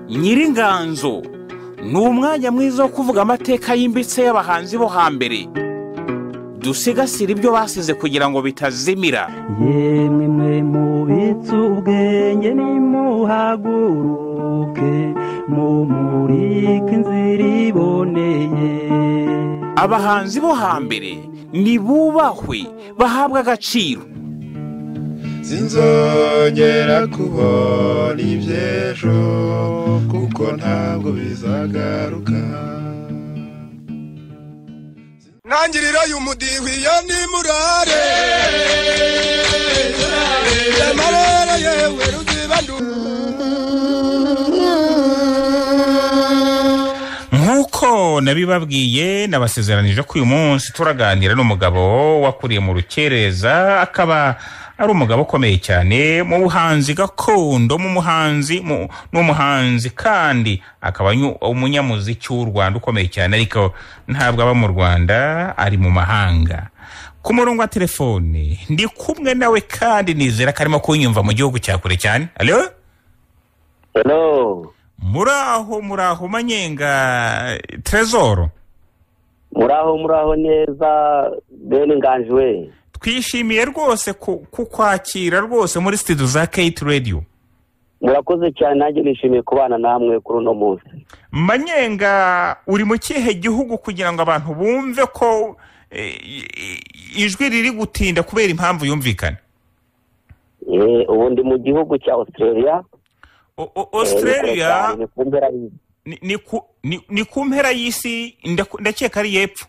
nyiringanzo ni umwanya mwiza wo kuvuga amateka yimbitse y'abahanzi bo hambere dusigasire ibyo basize kugira ngo bitazimira yemwe mwe mubitse ubwenge nimuhaguruke mumurike inzira iboneye abahanzi bo hambere nibubahwe bahabwe agaciro sinzongera kubona iby'ejo kuko ntabwo bizagaruka ntangirira uyu mudihwi iyo ni murare yamarere yewe ruzibandu nk'uko nabibabwiye nabasezeranije ko uyu munsi turaganira n'umugabo wakuriye mu rukereza akaba ari umugabo ukomeye cyane mu buhanzi gakondo mu muhanzi mu- ni umuhanzi kandi akaba nyu- umunyamuziki w'u rwanda ukomeye cyane ariko ntabwo aba mu rwanda ari mu mahanga ku murongo wa telefone ndi kumwe nawe kandi nizera ko arimo kunyumva mu gihugu cya kure cyane alo Hello, muraho muraho manyenga trezoro muraho muraho neza bene nganji we twishimiye rwose ku- kukwakira rwose muri studio za kate radio murakoze cyane nanjye nishimiye kubana namwe kuri uno munsi manyenga uri mu kihe gihugu kugira ngo abantu bumve ko eh, i- i- ijwi riri gutinda kubera impamvu yumvikana Eh, ubu ndi mu gihugu cya australia O- o- Eh, ni kure cyane, australia ni ku mpera y'isi. ni- ni ku- ni- ni ku mpera y'isi ndaku- ndakeka ari y'epfo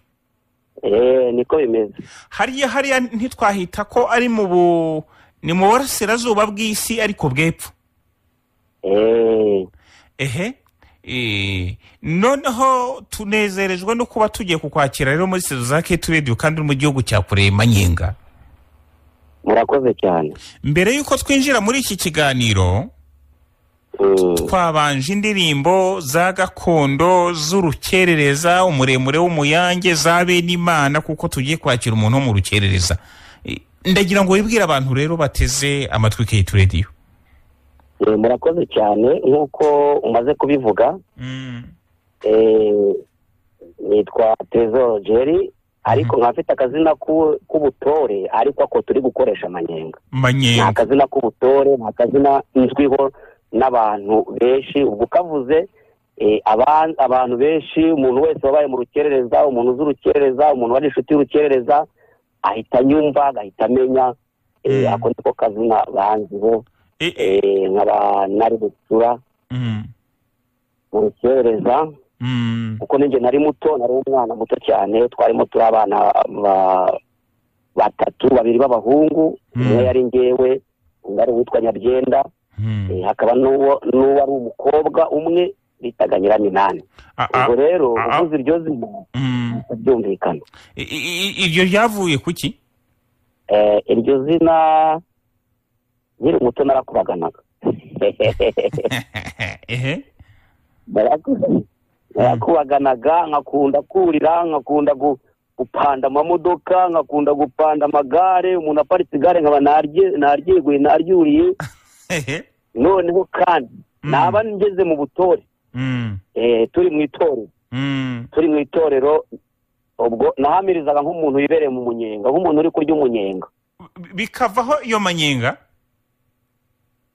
Eh, niko bimeze hariya hariya ntitwahita ko ari mu bu ni mu burasirazuba bw'isi ariko bw'epfo Eh, ehe Eh, noneho tunezerejwe no kuba tugiye kukwakira rero muri studio za kete rediyo kandi uri mu gihugu cya kure manyenga murakoze cyane mbere y'uko twinjira muri iki kiganiro Mm, twabanje indirimbo za gakondo z'urukerereza umuremure w'umuyange za benimana kuko tugiye kwakira umuntu wo mu rukerereza Eh, ndagira ngo wibwire abantu rero bateze amatwi kete rediyo eh, murakoze cyane nk'uko umaze kubivuga eh, nitwa tresor jerry ariko nkaba mfite akazina k'u- k'ubutore ariko ako turi gukoresha amanyenga ni manyenga akazina k'ubutore ni akazina nzwiho n'abantu benshi ubwo ukavuze eh, aba- abantu benshi umuntu wese wabaye mu rukerereza umuntu uzi urukerereza umuntu wari inshuti y'urukerereza ahita anyumva agahita amenya eh, Mm. ako niko kazina banziho Eh, eh, eh, nkaba nari gutura mm, mu rukerereza mm, kuko ninjye nari muto nari umwana muto cyane twarimo turi abana ba- batatu babiri b'abahungu Mm. umwe yari ngewe undi ari uwitwa nyabyenda mm. Eh, hakaba n'uwo n'uwo ari umukobwa umwe bitaga nyiraminani Ah, ah, ubwo rero ah, ah. uvuze iryo zina mm. byumvikana I- i- i- iryo ryavuye ku ki Eh, iryo zina nkiri muto narakubaganaga ehe Naraku- narakubaganaga nkakunda kurira nkakunda gu- gupanda amamodoka nkakunda gupanda amagare umuntu aparitse igare nkaba narye- naryiguye naryuriye ehe noneho kandi Mm. naba ngeze mu butore Mm, eh, turi mu itorero mm, turi mu itorero ubwo nahamirizaga nk'umuntu wibereye mu munyenga nk'umuntu uri kurya umunyenga bi- bikavaho iyo manyenga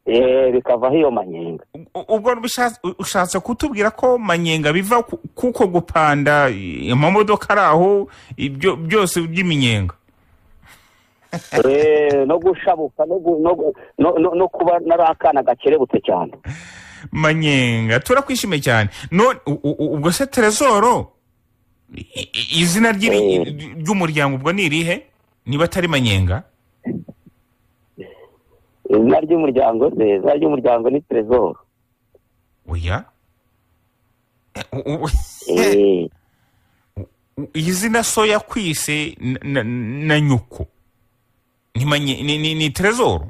Eh, bikavaho iyo manyenga U- ubwo bishatse- u- ushatse kutubwira ko manyenga biva ku- kuko gupanda i- amamodoka ari aho ibyo byose by'iminyenga Eh, no gushabuka no, gu- no, gu- no, no, no kuba nari akana gakerebutse cyane manyenga turakwishimiye cyane none u- u- u- ubwo se terezoro i- i- izina ry'iri- ry'umuryango ubwo ni irihe niba atari manyenga izina ry'umuryango se izina ry'umuryango ni trezoro oya Eh, u- u- Eh, iyi zina so yakwise na- na- na nyuko ni manye- ni- ni- ni terezoro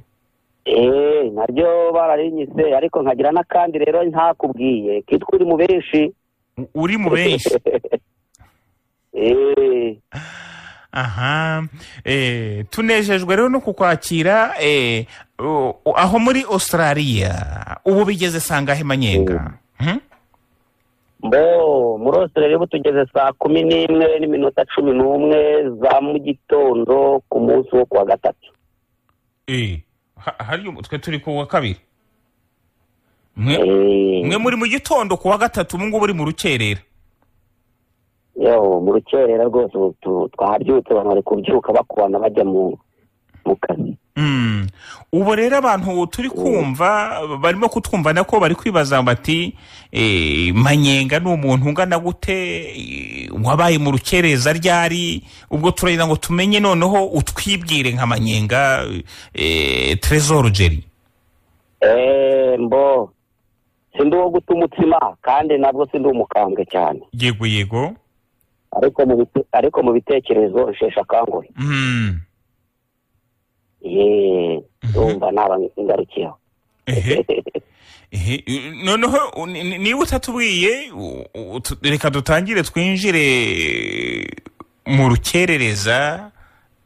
eh, naryo bararinyise ariko nkagira n'akandi rero ntakubwiye kitwa uri mu benshi uri mu benshi Eh, aha eh, tunejejwe rero no kukwakira eh, u- u- aho muri australia ubu bigeze sangahe manyenga Hmm? mbo muri Australia ubu tugeze saa kumi n'imwe n'iminota cumi n'umwe za mu gitondo ku munsi wo kuwa gatatu Eh, ha- hari umu- twe turi ku wa kabiri mwe Eh, mwe muri mu gitondo ku wa gatatu ubu ngubu uri mu rukerera yo mu rukerera rwose ubu tu- twabyutse abantu bari kubyuka bakubana bajya mu mu kazi Mm. ubu rero abantu turi kumva barimo kutwumva nako bari kwibaza bati eh, manyenga ni umuntu ungana gute eh, wabaye mu rukereza ryari ubwo turagira ngo tumenye noneho utwibwire nka manyenga eh, tresor jeri Eh, mbo sindi uwo guta umutsima kandi nabwo sindi umukambwe cyane yego yego ariko mu bite- ariko mu bitekerezo nsheshe akanguhe Mm. yeee ndumva naba ngarukiyeho ehe Ehe, noneho u- ni- ni- niba utatubwiye u- u- tu- reka dutangire twinjire mu rukerereza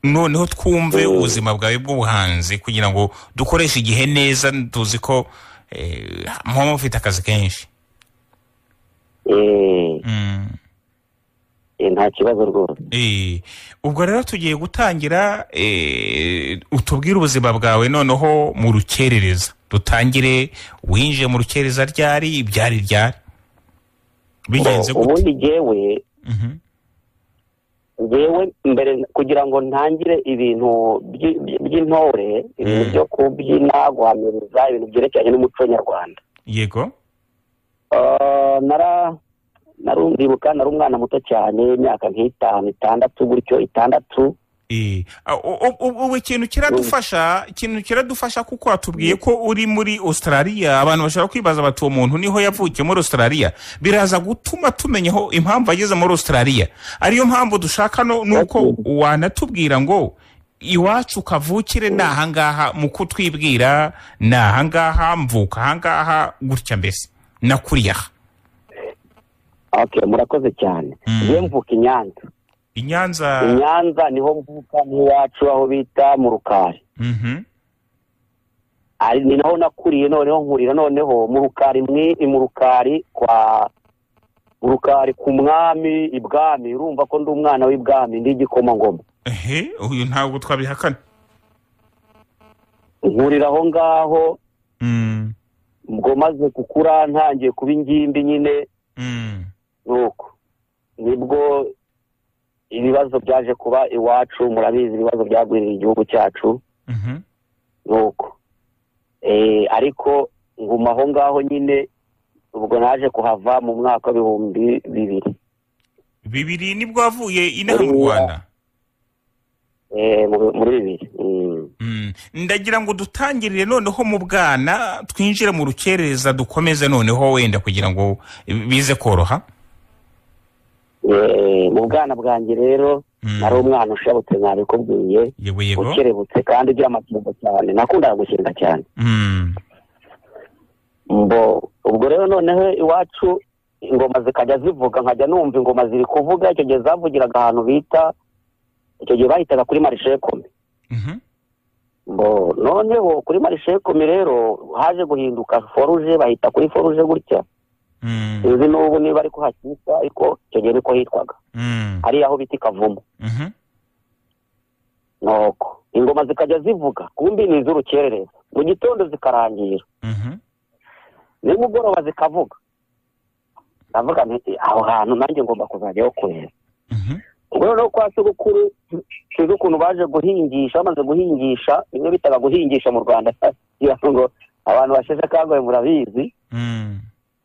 noneho twumve Mm. ubuzima bwawe bw'ubuhanzi kugira ngo dukoreshe igihe neza tuzi ko eh, muba mufite akazi kenshi Yeee, Mm. eh, nta kibazo rwose Eh, ubwo rero tugiye gutangira eh, utubwire ubuzima bwawe noneho mu rukerereza dutangire winjiye mu rukerereza ryari ibyari ryari bigenze Ngo gute ubundi njyewe Mhm. njyewe mbere kugira ngo ntangire ibintu by- by- by'intore ibintu Mm. byo kubyina guhamiriza ibintu byerekeranye n'umuco nyarwanda yego Ah, nara narundibuka nari umwana muto cyane imyaka nk'itanu itandatu gutyo itandatu Eh, ah, u- u- u- ubu ikintu kiradufasha ikintu kiradufasha kuko watubwiye ko uri muri australia abantu bashobora kwibaza bati uwo muntu niho yavukiye muri australia biraza gutuma tumenya aho impamvu ageze muri australia ariyo mpamvu dushaka no nuko wanatubwira ngo iwacu kavukire ni ahangaha mu kutwibwira ni ahangaha mvuka ahangaha gutya mbese nakuriye aha okay murakoze cyane Mm. njyewe mvuka i Nyanza i nyanza i Nyanza niho mvuka n'iwacu aho bita mu Rukari Mhm. ari ni naho nakuriye noneho nkurira noneho mu Rukari mwi mu Rukari kwa mu Rukari ku mwami ibwami urumva ko ndi umwana w'ibwami ndi igikomangoma ehe uyu ntabwo twabihakana nkurira aho ngaho Mm, ubwo maze gukura ntangiye kuba ingimbi nyine mm. nuko nibwo ibibazo byaje kuba iwacu murabizi ibibazo byagwirira igihugu cyacu Mhm. nuko Eh, ariko nguma aho ngaho nyine ubwo naje kuhava mu mwaka w'ibihumbi bibiri bibiri nibwo wavuye inaha mu Buriya. rwanda Eh, mu- muri bibiri Mm. Mm. ndagira ngo dutangirire noneho mu bwana twinjire mu rukerereza dukomeze noneho wenda kugira ngo bize koroha Eh, mu bwana bwanjye rero Mm. nari umwana ushabutse nabikubwiye yego yego ukerebutse kandi ugira amatungo cyane nakundaga gukinga cyane Mm. mbo ubwo rero noneho iwacu ingoma zikajya zivuga nkajya numva ingoma ziri kuvuga icyo gihe zavugiraga ahantu bita icyo gihe bahitaga kuri marishe kome Mhm. mbo noneho kuri marishe kome rero haje guhinduka foruje bahita kuri foruje gutya Mm. sinzi n'ubu niba ariko hakitwa ariko icyo gihe niko hitwaga Mm. hariya aho bita ikavumu Mhm. nuko ingoma zikajya zivuga kumbi ni iz'urukerereza mu gitondo zikarangira Mhm. nimugoroba zikavuga ndavuga nti aho hantu nanjye ngomba kuzajyaho kureba Mhm. ubwo noneho kwa sogokuru sinzi ukuntu baje guhingisha bamaze guhingisha bimwe bitaga guhingisha mu rwanda kugira ngo abantu basheshe akanguhe murabizi Mm.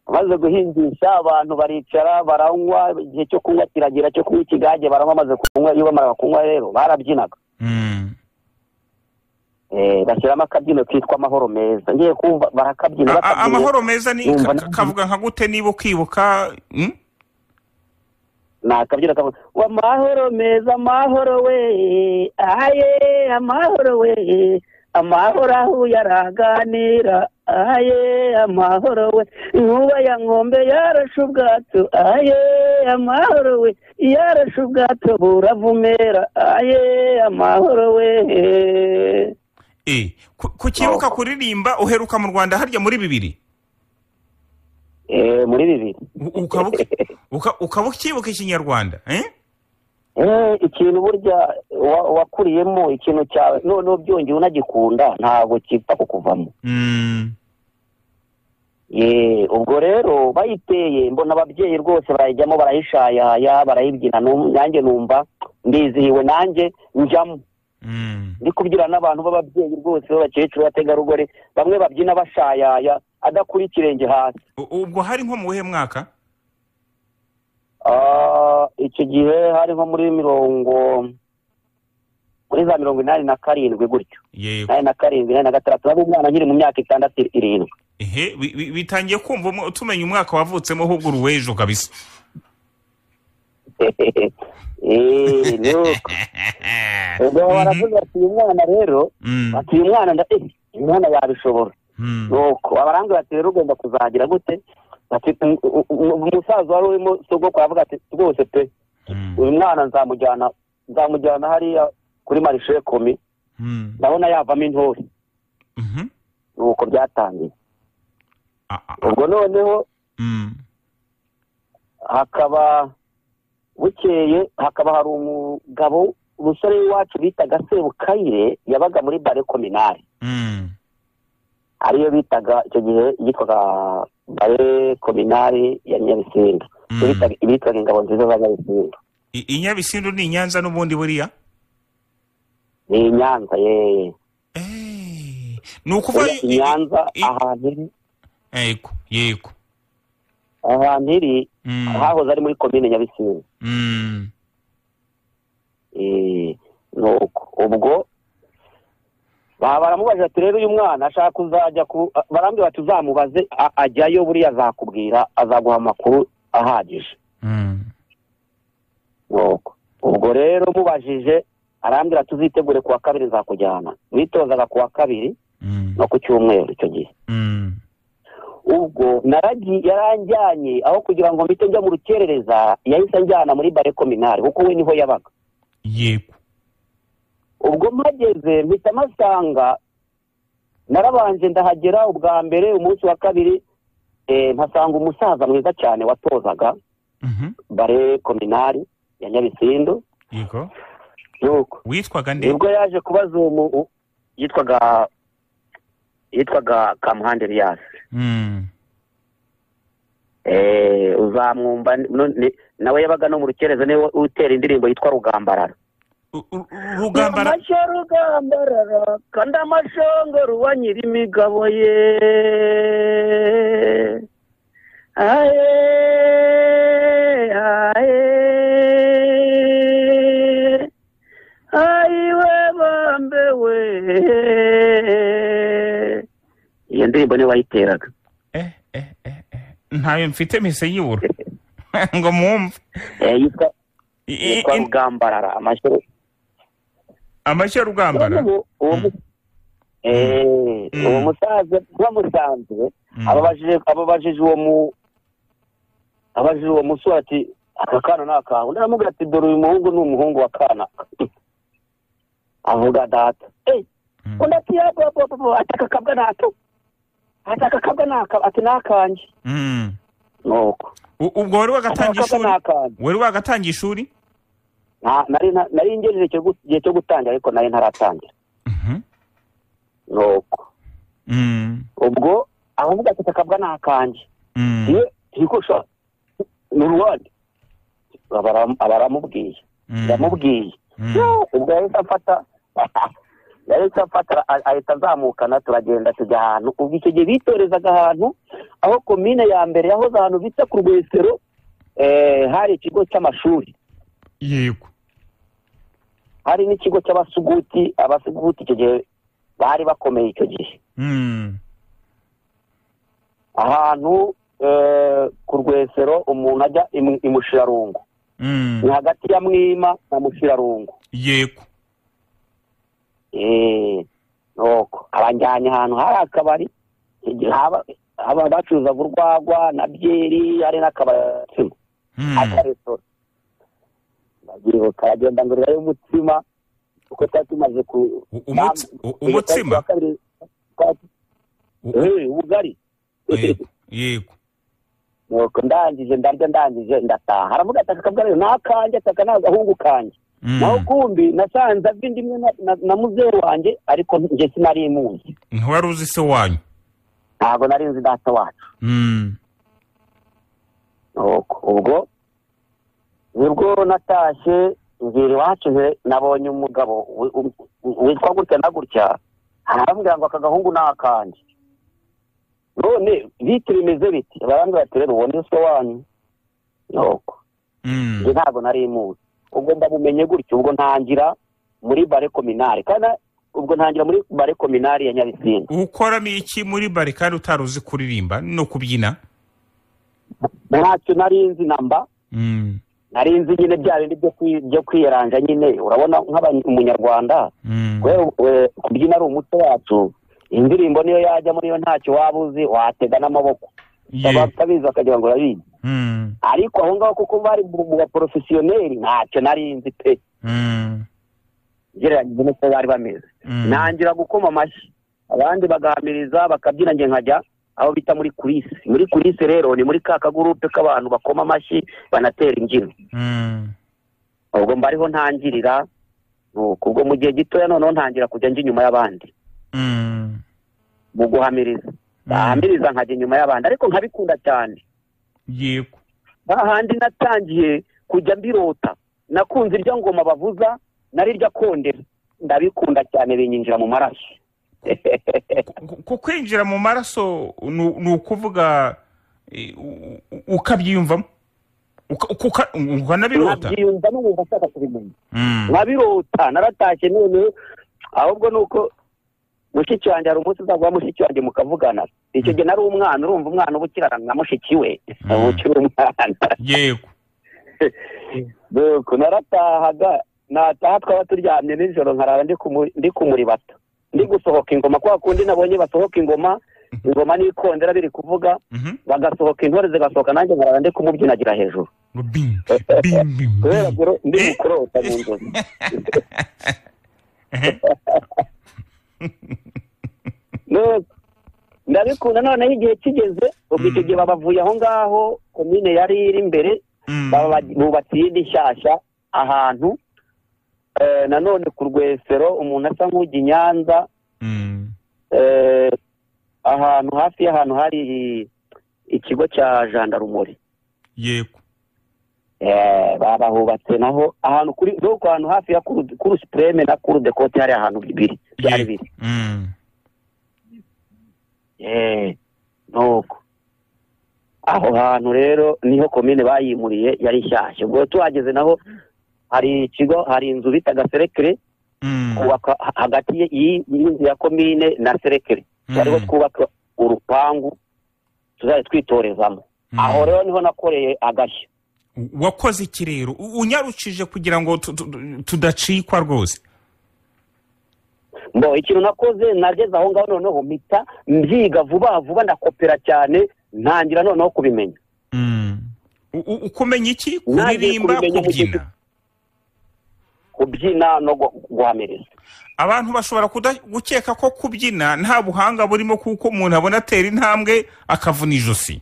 bamaze guhingisha abantu baricara baranywa igihe cyo kunywa kiragira cyo kunywa ikigage baranywa bamaze kunywa iyo bamaraga kunywa rero barabyinaga Mm. Eh, bashyiramo akabyino kitwa amahoro meza ngiye kumva barakabyina A- a- bakabyina. amahoro meza ni Numva ka- nanjye- kavuga nka gute niba ukibuka Mm? nakabyina kavuga ngo amahoro meza amahoro we aye amahoro we amahoro aho yaraganira aye amahoro we inkuba ya nkombe yarashe ubwato aye amahoro we yarashe ubwato buravumera aye amahoro we Eh, ku- kukibuka kuririmba uheruka mu rwanda harya muri bibiri Eh, muri bibiri U- ukaba uki- uka- ukaba ukibuka ikinyarwanda eh? Eh, ikintu burya wa- wakuriyemo ikintu cyawe none ubyongeye unagikunda ntabwo kipfa kukuvamo Mm, Ye, ubwo rero bayiteye mbona ababyeyi rwose barayijyamo barayishayaya barayibyina num- nanjye numva ndizihiwe nanjye njyamo mm. ndi kubyina n'abantu b'ababyeyi rwose b'abakecuru b'abategarugori bamwe babyina bashayaya adakura ikirenge hasi U- ubwo hari nko mu wuhe mwaka Ah, icyo gihe hari nko muri mirongo muri za mirongo inani na karindwi gutyo yego inani na karindwi inani na gatandatu nari umwana nkiri mu myaka itandatu irindwi ehe bi- bi- bitangiye kumva umwe- tumenya umwaka wavutsemo ahubwo uri uw'ejo kabisa Eh, nuko. ubwo baravuga bati uyu mwana rero Mm, bati uyu mwana nda eh uyu mwana yabishobora mm. nuko abarambwira bati rero ugomba kuzagira gute bati "Um- um- um- umusaza wari urimo sogokuru aravuga ati rwose pe Mm, uyu mwana nzamujyana nzamujyana hariya kuri marishe komi mm. ndabona yavamo intore Mhm. nuko byatangiye Ah, ah, ah. ubwo noneho Mm, hakaba bukeye hakaba hari umugabo umusore w'iwacu bitaga sebukayire yabaga muri bare kominari mm. ariyo bitaga icyo gihe yitwaga bare kominari ya nyabisindu Mm. Bitaga- bitwaga ingabo nziza za nyabisindu I- i Nyabisindu ni i nyanza n'ubundi buriya ni i nyanza yeye Eh, ni ukuvuga i nyanza i- i- ahantu iri yego yego ahantu iri Mm, hahoze ari muri komine nyabisindu mm. Eh, nuko ubwo ba- baramubajije ati rero uyu mwana ashaka kuzajya ku a- barambwira bati uzamubaze a- ajyayo buriya azakubwira azaguha amakuru ahagije Mm. nuko ubwo rero mubajije arambwira ati uzitegure kuwa kabiri nzakujyana witozaga kuwa kabiri Mm. no ku cyumweru icyo gihe Mm. ubwo naragi yaranjyanye aho kugira ngo mpite njya mu rukerereza yahise anjyana muri bare kominari kuko we niho yabaga yego ubwo mpageze mpita mpasanga narabanje ndahagera ubwa mbere umunsi wa kabiri eh, mpasanga umusaza mwiza cyane watozaga Mhm. bare kominari ya nyabisindu yego nuko witwaga nde nibwo yaje kubaza uwo mu- u- yitwaga yitwaga kamuhanda Elias Mm. Eh, uzamwumva no- ni- nawe yabaga no mu rukereza niwe utera indirimbo yitwa rugambarara U- u- rugambara amasha rugambarara kandi amashongo ruba nyiri imigabo ye aye aye ayiwe bambe we iyo ndirimbo niwe wayiteraga eh, eh, eh, eh. ntayo mfite mpise yibura ngo mwumve Eh, yitwa I- i- yitwa i- rugambarara amashuri amashyi ya rugambara Ubu- ubu- Eh, Mm. uwo musaza bamusanze Mm. ababajije ababajije uwo mu abajije uwo musore ati aka kana ni akawe undi aramubwira ati dore uyu muhungu ni umuhungu wa kana avuga data eh Mm. undi ati ya bo- bo- bo- bo, ati aka kabwa ni ako ati aka kabwa ni aka ati ni akanjye Mm. nuko U- ubwo wari ati aka wagatangiye kabwa ni ishuri akanjye wari wagatangiye ishuri Nta- nari na- nari ngejeje icyo gu- igihe cyo gutangira ariko nari ntaratangira Mhm. nuko Mm. ubwo aravuga ati aka kabwa ni akanjye Mm. iyo turikosha ni uruwande Abara- abaramubwiye Mm. yamubwiye Mm. ubwo yahise afata yahise afata a- ahita azamukana turagenda tujya ahantu ubwo icyo gihe bitorezaga ahantu aho komine ya mbere yahoze ahantu bita ku rwesero eh, hari ikigo cy'amashuri yego hari n'ikigo cy'abasuguti abasuguti icyo gihe bari bakomeye icyo gihe Mm. ahantu eh, ku rwesero umuntu ajya imu- i mushirarungu Mm. ni hagati ya mwima na mushirarungu yego Eh, nuko abajyanye ahantu hari akabari icyo gihe haba haba bacuruza urwagwa na byeri hari n'akabari akaresitora ndagira karagenda ngurirayo umutsima kuko twari tumaze ku U- umutsi- nam- u- umutsima? ku wa kabiri, twari- U- Eh, ubugari yego yego nuko ndangije ndarya ndangije ndataha aravuga ati aka kabwari ni akanjye ati aka ni agahungu kanjye Mm. naho kumbi nasanze abindi imwe na- na- na muzehe wanjye ariko njye sinari muzi ntiwari uzi se wanyu ntabwo nari nzi data wacu Mm. Nuko ubwo nibwo natashye ngira iwacu nte- nabonye umugabo wi- u- u- witwa gutya na gutya arambwira ngo aka gahungu ni akanjye none bite bimeze biti barambwira ati rero uwo ni so wanyu nuko Mm. njye ntabwo nari muzi ubwo ndabumenye gutyo ubwo ntangira muri bare kominari kandi ubwo ntangira muri bare kominari ya nyabisinda ukoramo iki muri bare kandi utari uzi kuririmba no kubyina ntacyo nari nzi namba Mm. nari nzi nyine bya bindi byo kwi- byo kwiyeranja nyine urabona nk'umunyarwanda Mm. kubera eh, kubyina ari umuco wacu indirimbo niyo yajya muri yo ntacyo waba uzi watega n'amaboko Ye- abatabizi bakagira ngo urabizi Mm. ariko aho ngaho kuko bari mu mu baporofesiyoneri ntacyo nari nzi pe Mm. ugereranyije n'uko bari bameze Mm. nangira gukoma amashyi abandi bagahamiriza bakabyina njye nkajya aho bita muri kulisi muri kulisi rero ni muri ka kagurupe k'abantu bakoma amashyi banatera imbyino Mm. ubwo mba ariho ntangirira nuko ubwo mu gihe gitoya noneho ntangira kujya njya inyuma y'abandi Mm. mu guhamiriza ndahamiriza nkajya inyuma y'abandi ariko nkabikunda cyane yego hahandi natangiye kujya mbirota nakunze irya ngoma bavuza narirya kondera ndabikunda cyane binyinjira mu maraso Ku- ku kwinjira mu maraso ni- ni ukuvuga eh, u- u- ukabyiyumvamo Uka- kuka- ukanabirota nkabyiyumva n'umuntu ashaka kubimenya Mm. nkabirota naratashye none ahubwo ni uko mushiki wanjye hari umunsi uzaguha mushiki wanjye mukavugana icyo gihe nari umwana urumva umwana uba ukirarana na mushiki we Mm. uba ukiri umwana yego nuko naratahaga nataha twaba turyamye nijoro nkarara ndi kumu- ndi kumuribata ndi gusohoka ingoma kwa kundi nabonye basohoka ingoma ingoma n'ikondera biri kuvuga Mhm. bagasohoka intore zigasohoka nanjye nkarara ndi kumubyinagira hejuru Bing, bing, bing, kubera bing. ko ndi mukurota mu nzozi Nuko ndabikunda noneho igihe kigeze ubwo icyo gihe babavuye aho ngaho komine yari iri imbere Mm. baba bagi- bubatse iyindi nshyashya ahantu Eh, nanone ku rwesero umuntu asa nk'ujya i nyanza Mm. eh, ahantu hafi y'ahantu hari ikigo cya jandarumori yego Eh, babahubatse naho ahantu kuri nuko ahantu hafi ya kuru kuru supreme na kuru dekote hari ahantu bibiri byari Yego. biri Mm. Eh, nuko aho hantu rero niho komine bayimuriye yari nshyashya ubwo tuhageze naho hari ikigo hari inzu bitaga serekire Mm. kubaka ha- hagati y- y'i- y'inzu ya komine na serekere Mm. twariho twubaka urupangu tuzajya twitorezamo Mm. aho rero niho nakoreye agashya wakoze iki rero U- unyarucije kugira ngo tu- tu- tudacikwa rwose mbo ikintu nakoze nageze aho ngaho noneho mpita mbyiga vuba vuba ndakopera cyane ntangira noneho kubimenya Mm. U- u- ukumenya iki Nanjye kuririmba kubimenya mu gihe kubyina kubyina no gu- guhamiriza abantu bashobora kuda- gukeka ko kubyina nta buhanga burimo kuko umuntu abona atera intambwe akavuna ijosi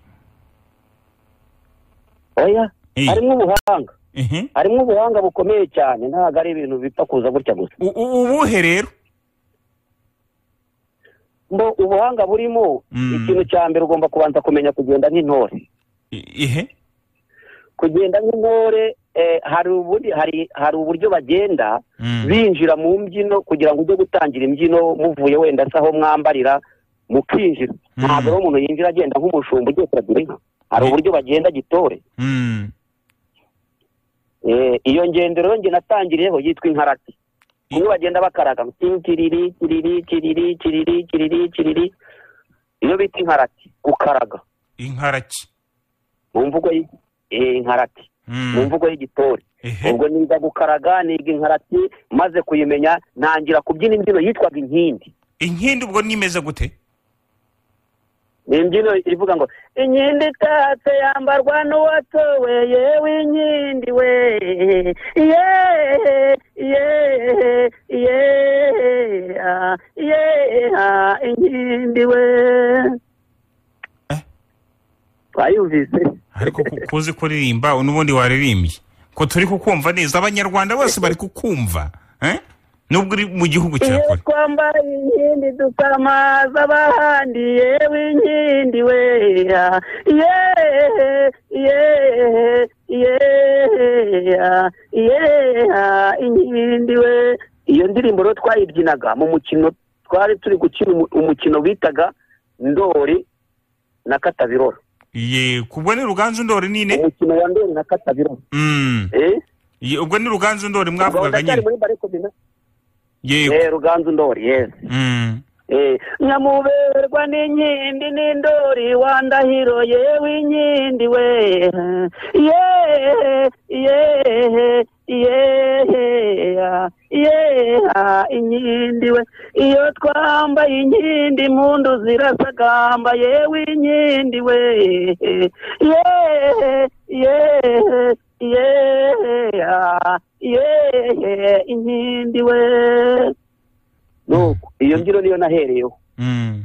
oya Eh. harimo ubuhanga Mhm. harimo ubuhanga bukomeye cyane ntabwo ari ibintu bipfa kuza gutya gusa U- u- ubuhe rero mbo ubuhanga burimo Mm. ikintu cya mbere ugomba kubanza kumenya kugenda nk'intore I- ihe kugenda nk'intore eh, hari ubundi hari hari uburyo bagenda Mm. binjira mu mbyino kugira ngo ujye gutangira imbyino muvuye wenda se aho mwambarira mukinjira ntabwo rero umuntu yinjira agenda nk'umushumba ugiye kuragira inka hari Eh. uburyo bagenda gitore Mm. Eh, iyo ngendero rero njye natangiriyeho yitwa inkarati kumwe bagenda bakaraga ngo ting, kiriri kiriri kiriri kiriri kiriri kiriri iyo bita inkarati gukaraga inkaraki mu mvugo y'i- eh, inkarati Mm. mu mvugo y'igitore Ehe. ubwo niga gukaraga niga inkarati maze kuyimenya ntangira kubyina imbyino yitwaga inkindi inkindi ubwo nimeze gute ni imbyino ivuga ngo inkindi itatse yambarwa n'uwatowe yewe inkindi we ye ye ye ah, ye ah, inkindi we Eh? twayumvise ariko ku- kuzi kuririmba n'ubundi waririmbye ko turi kukumva neza abanyarwanda bose bari kukumva eh? nubwo uri mu gihugu cya iyo kure twambaye inkindi dusamaza abahandi yewe inkindi we ah, ye ye ye ah, ye ah, inkindi we iyo ndirimbo rero twayibyinaga mu mukino twari turi gukina umu- umukino bitaga ndori na katabirora ye ubwo ni ruganzu ndori nine umukino wa ndori na katabirora Mm. eh Ye, ubwo ni ruganzu ndori mwavugaga ndacyari nyine muri bareko bina yego eh ruganzu ndori yes Mm. eh nkamuberwa n'inkindi n'indori wa ndahiro yewe inkindi we ye ye ye ah, ye ah, inkindi we iyo twambaye inkindi impundu zirasagamba yewe inkindi we ye ye ye ah, ye inkindi we nuko iyo mbyino niyo nahereyeho Mm.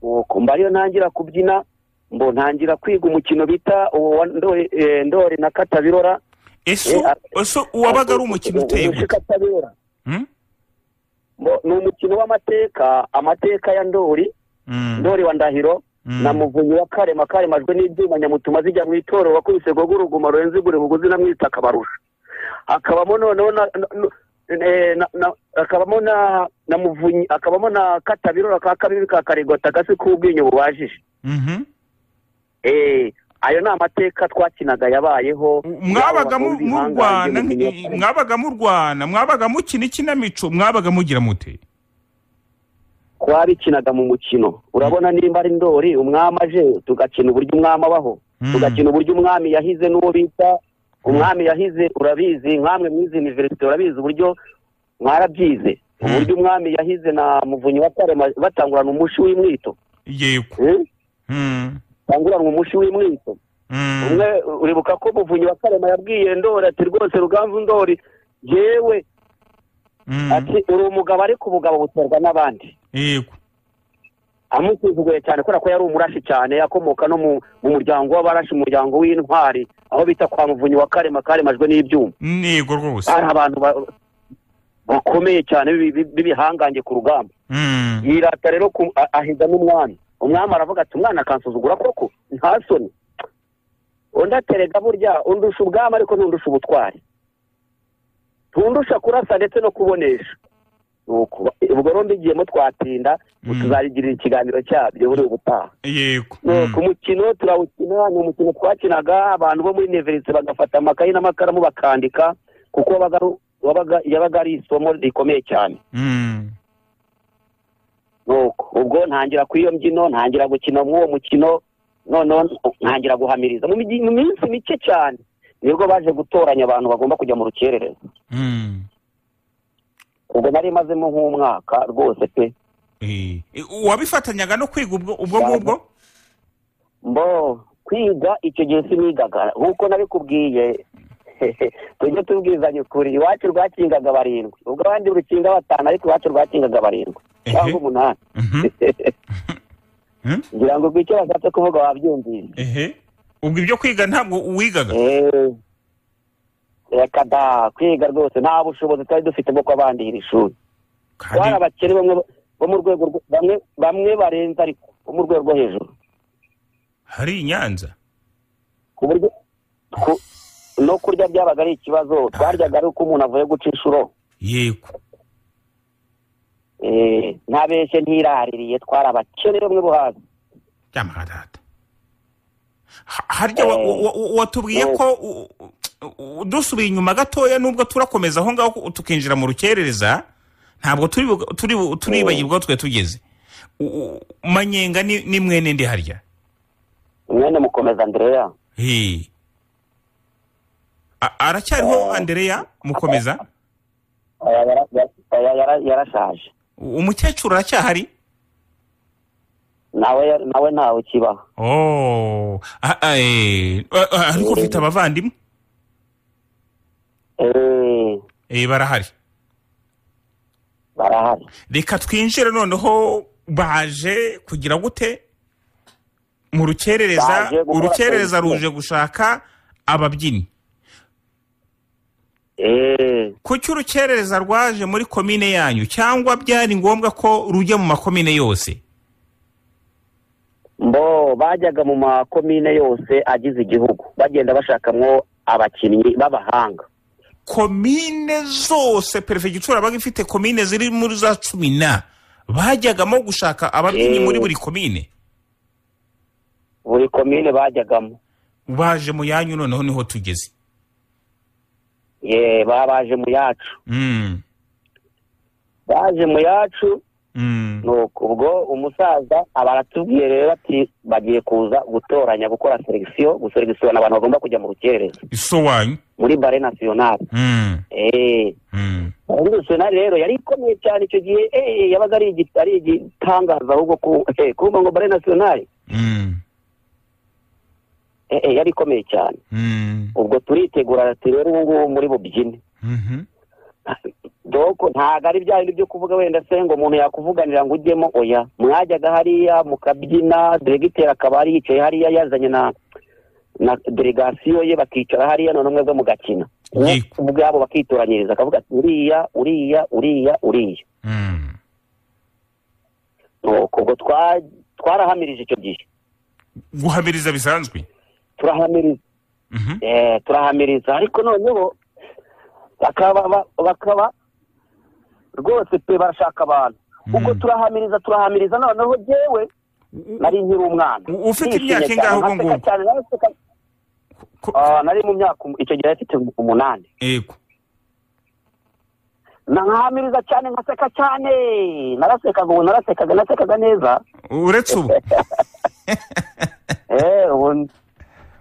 nuko mba ariyo ntangira kubyina mbo ntangira kwiga umukino bita uwo wa ndori eh, ndori na katabirora ese Eh, ese uwabaga ari umukino uteye Umushe gute katabirora Mm? Mbo- ni umukino w'amateka amateka ya ndori Mm. ndori wa ndahiro Mm. na muvunyi wa karema karemajwe n'ibyuma nyamutuma zijya mu itorero wakubise gogo uruguma rurenze igure buguzi na mwita akabarusha akabamo noneho na, na, na, eh, na, na akabamo na na muvunyi akabamo na katabirora ka kabiri ka karigota gasi k'ubwinyo bubajije Mhm. eh ayo ni amateka twakinaga yabayeho mwabaga mu- Yaba murwana abazungu bihangange mu nk- mwabaga murwana mwabaga mukina ikinamico mwabaga mugira mute twabikinaga mu mukino urabona nimba ari ndori umwami aje tugakina uburyo umwami abaho Mm. tugakina uburyo umwami yahize n'uwo bita umwami yahize urabizi nkamwe mwize iniverisite urabizi uburyo mwarabyize Mm. uburyo umwami yahize na muvunyi wa karema batangurana umushi w'imwito yego Mm? Mm. batangurana umushi w'imwito Mm. umwe uribuka ko muvunyi wa karema yabwiye ndori ati rwose ruganzu ndori yewe Mm. ati uri umugabo ariko ubugabo buterwa n'abandi yego amusuzuguye cyane kubera ko yari umurashi cyane akomoka no mu mu muryango w'abarashi umuryango w'intwari aho bita kwa muvunyi wa karema karemajwe n'ibyuma yego rwose ari abantu ba- bakomeye cyane b'ibi- b'ibihangange ku rugamba Mm. yirata rero ku- a- ahiga n'umwami umwami aravuga ati umwana akansuzugura koko nta soni undi aterega burya undusha ubwami ariko ntundusha ubutwari tundusha kurasa ndetse no kubonesha Nuko, ubwo rero mbigiyemo twatinda Mm. tuzabigirira ikiganiro cyabyo buri ubutaha yego ku mukino turawukina ni umukino twakinaga abantu bo muri neverise bagafata amakayi n'amakaramu bakandika kuko wabaga ari- wabaga- yabaga ari isomo rikomeye cyane Mm. nuko ubwo ntangira kuri iyo mbyino ntangira gukina mw'uwo mukino noneho ntangira guhamiriza mu migi- mu minsi mike cyane nibwo baje gutoranya abantu bagomba kujya mu rukerereza Mm. ubwo nari mazemo nk'umwaka rwose pe Eh, eh, uwabifatanyaga no kwiga ubwo ubwo ngubwo mbo kwiga icyo gihe sinigaga nk'uko nabikubwiye tujye tubwizanya ukuri iwacu rwakingaga barindwi ubwo abandi rukinga batanu ariko iwacu rwakingaga barindwi cyangwa Ehe. umunani Mhm. Mhm. ngira ngo ubwo icyo bashatse kuvuga wabyumvise ehe ubwo ibyo kwiga ntabwo wigaga Eh, reka da kwiga rwose nta bushobozi twari dufite bwo kw'abandi iri shuri twari kandi abakene bamwe bo mu rwego rwo- bamwe bamwe barenze ariko bo mu rwego rwo hejuru hari i nyanza ku buryo ku- no kurya byabaga ari ikibazo twaryaga ari uko umuntu avuye guca inshuro yego Eh, ntabeshye ntiraririye twari abakene bamwe bo hasi byamaradata harya wa- wa- wa- wa- watubwiye Eh. ko u- u- u- dusubiye inyuma gatoya nubwo turakomeza aho ngaho ku- tukinjira mu rukerereza ntabwo turi bu- turi bu- turibagirwa aho twe tugeze U- u- manyenga ni ni mwene ndi harya mwene mukomeza andereya Hey. A- aracyariho andereya mukomeza Oya, yara- ya- oya, yara- yarashaje U- umukecuru aracyahari nawe nawe ntawe ukibaho oh ah, ah, eh, ah, ah, ariko ufite abavandimwe Eh, Eh, barahari barahari reka twinjire noneho baje kugira gute mu rukerereza Baje gukora urukerereza politiki. ruje gushaka ababyinnyi Eh, kuki urukerereza rwaje muri komine yanyu cyangwa byari ngombwa ko rujya mu makomine yose mbo bajyaga mu makomine yose agize igihugu bagenda bashakamwo abakinnyi b'abahanga komine zose perefegitura baga ifite komine ziri muri za cumi na bajyagamo gushaka ababyinnyi Eh. muri buri komine buri komine bajyagamo baje mu yanyu noneho niho tugeze ye baba baje mu yacu Mm, baje mu yacu mm. nuko ubwo umusaza aba aratubwiye rero ati bagiye kuza gutoranya gukora selekisiyo guselekisiyona abantu bagomba kujya mu rukerereza iso wanyu muri bare nasiyonari Mm, eh mm. bare nasiyonari rero yari ikomeye cyane icyo gihe eh yabaga ari igi- ari igitangaza ahubwo ku eh, kumva ngo bare nasiyonari Mm, eh, eh, yari ikomeye cyane mm, ubwo turitegura ati rero ubu ngubu muri bubyine mhm. doko ntabwo ari bya bindi byo kuvuga wenda se ngo umuntu yakuvuganira ngo ujyemo oya mwajyaga hariya mukabyina diregiteri akaba ari yicaye hariya yazanye na na delegasiyo ye bakicara hariya none mwebwe mugakina Yego. ubwabo bakitoranyiriza akavuga ati uriya uriya uriya uriya Mm. nuko ubwo twa- twarahamirije icyo gihe guhamiriza bisanzwe turahamiriza Mhm. Eh, turahamiriza ariko noneho bakaba ba- bakaba rwose pe barashaka abantu ubwo Mm. turahamiriza turahamiriza noneho jewe nari nkiri umwana U- ufite Nishimye imyaka cyane, ingahe ubwo naseka ngubwo? cyane, naseka. Ko- Ah, nari mu myaka um- icyo gihe afite umunani yego nkahamiriza cyane nkaseka cyane narasekaga ubu narasekaga nasekaga neza uretse ubu eh ubu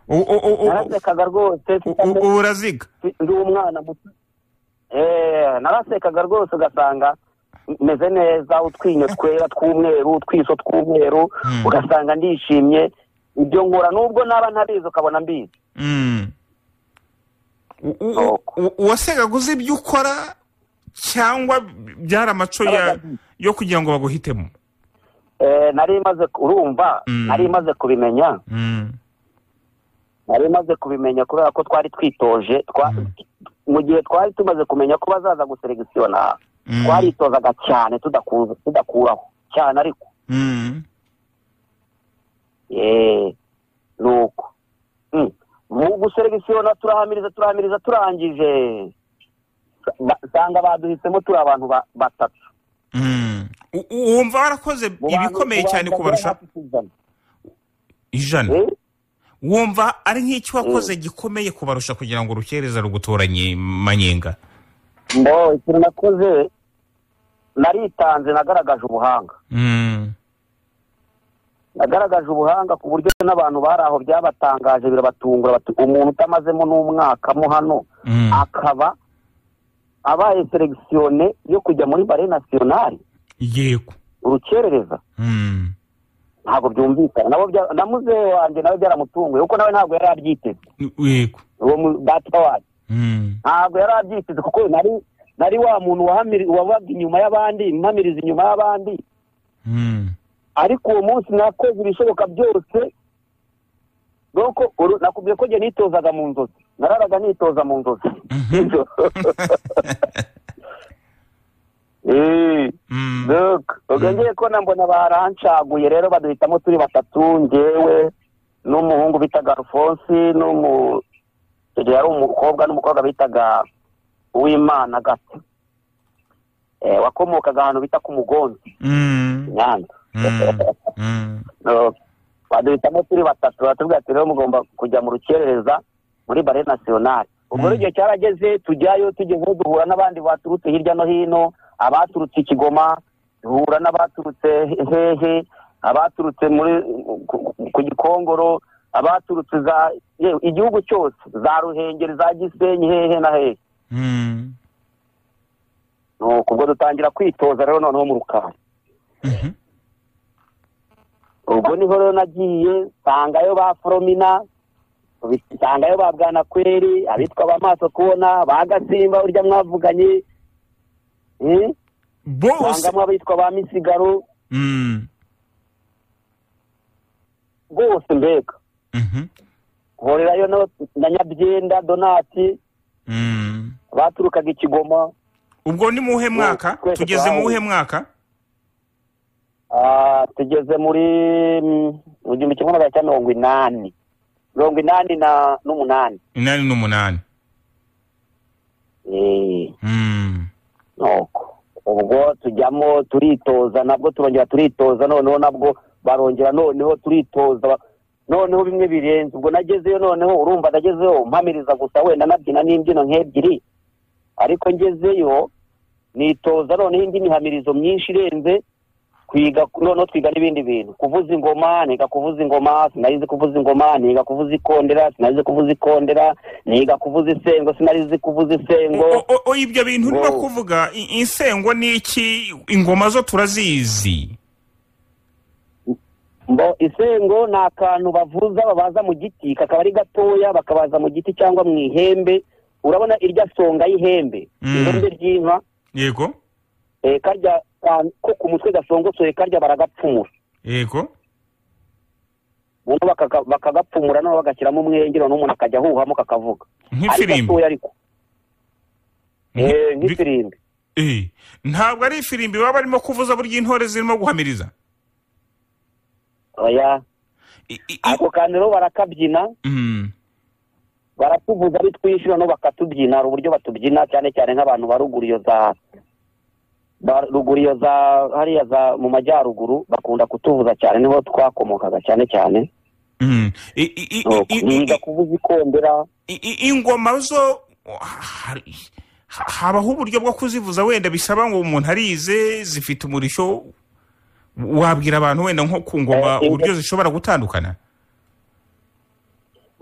U- u- u- u- narasekaga rwose u- u- u- uraziga ndi umwana muto Eh, narasekaga rwose ugasanga meze neza utwinyo twera tw'umweru utwiso tw'umweru Mm. ugasanga ndishimye ibyo nkora nubwo naba ntabizi ukabona mbizi Mm. U- u- u- Nuko. u- wasengaga uzi ibyo ukora cyangwa byari amaco ya yo kugira ngo baguhitemo Eh, nari maze urumva Mm. nari maze kubimenya Mm. nari maze kubimenya kubera ko twari twitoje twa- Mm. mu gihe twari tumaze kumenya ko bazaza guseregisiona Mm. twaritozaga cyane tudaku- tudakuraho cyane ariko Mm. Eh, nuko Mm. mu guseregisiona turahamiriza turahamiriza turangije ba- nsanga baduhisemo turi abantu ba- batatu Mm. U- u- wumva warakoze Mu bantu- ibikomeye mu bantu cyane bagera kubarusha hafi ku ijana. ijana Eh, wumva ari nk'icyo wakoze gikomeye kubarusha kugira ngo urukereza rugutoranye manyenga mbo ikintu nakoze naritanze nagaragaje ubuhanga Mm. nagaragaje ubuhanga ku buryo n'abantu bari aho byabatangaje birabatungura bati umuntu utamazemo n'umwaka mo hano Mm. akaba abaye selekisiyone yo kujya muri bare nasiyonari yego urukerereza Mm. ntabwo byumvikana nabo bya- na muzehe wanjye nawe byaramutunguye kuko nawe ntabwo yari abyiteze yego uwo mu- data wacu Mm. ntabwo yari abyiteze kuko nari nari wa muntu wahamiri- wabaga inyuma y'abandi mpamiriza inyuma y'abandi Mm. ariko uwo munsi nakoze ibishoboka byose nuko uru- nakubwiye ko njye nitozaga mu nzozi nararaga nitoza mu nzozi Nijoro. Eh, Mm. look, ubwo Mm. ngiye kubona mbona barancaguye rero baduhitamo turi batatu ngewe n'umuhungu bitaga alphonse n'umu icyo gihe yari umukobwa n'umukobwa bitaga uwimana gata Eh, wakomokaga ahantu bita ku mugonzi Mm. nyanza Mm. Mm. No, baduhitamo turi batatu batubwira ati rero mugomba kujya mu rukerereza muri bare nasiyonari ubwo Mm. rero igihe cyarageze tujyayo tugezeyo duhura n'abandi baturutse hirya no hino abaturutse i kigoma duhura n'abaturutse hehe abaturutse muri ku- ku gikongoro abaturutse za yewe igihugu cyose za ruhengeri za gisenyi hehe na hehe Mm. nuko ubwo dutangira kwitoza rero noneho mu rukari Mhm. ubwo niho rero nagiye nsangayo ba foromina nsangayo ba bwanakweri abitwa ba maso kubona ba gasimba urya mwavuganye eh, bose nsangamo abitwa ba misigaro Mm, bose mbega mhm, horerayo no- na nyabyenda donati mm. baturukaga ikigoma ubwo ni muwuhe mwaka twese tugeze twahawe. muwuhe mwaka Ah, tugeze muri mm, mu gihumbi kimwe magana cyenda mirongo inani mirongo inani na n'umunani inani n'umunani Eh, Mm. nuko ubwo tujyamo turitoza nabwo turongera turitoza noneho nabwo barongera noneho turitoza ba- noneho bimwe birenze ubwo nagezeyo noneho urumva nagezeyo mpamiriza gusa wenda nabyina n'imbyino nk'ebyiri ariko ngezeyo nitoza noneho indi mihamirizo myinshi irenze twiga noneho twiga n'ibindi bintu kuvuza ingoma niga kuvuza ingoma sinarizi kuvuza ingoma niga kuvuza ikondera sinarizi kuvuza ikondera niga kuvuza isengo sinarizi kuvuza isengo O- o- o- ibyo bintu urimo Ngo- kuvuga i- insengo ni iki ingoma zo turazizi Mbo isengo ni akantu bavuza babaza mu giti kakaba ari gatoya bakabaza mu giti cyangwa mu ihembe urabona irya songa y'ihembe Mm. ihembe ry'inka yego eh, karya ka- ko ku mutwe gasongosoye karya baragapfumura yego ubundi bakaga- bakagapfumura noneho bagashyiramo umwenge noneho umuntu akajya ahuhamo kakavuga ari nk'ifirimbi gatoya ariko Bi- Eh, nk'ifirimbi Eh, ntabwo ari ifirimbi baba barimo kuvuza burya intore zirimo guhamiriza oya I- i- i- ako kantu rero barakabyina Mm. baratuvuza ari twinshi noneho bakatubyina hari uburyo batubyina cyane cyane nk'abantu ba ruguru iyo za ba ruguru iyo za hariya za mu majyaruguru bakunda kutuvuza cyane niho twakomokaga cyane cyane Mm. I- i- i- i- i- niga kuvuza ikondera i- i- ingoma zo hari- ha- habaho uburyo bwo kuzivuza wenda bisaba ngo umuntu arize zifite umurishyo wabwira abantu wenda nko ku ngoma Eh, ingo- uburyo zishobora gutandukana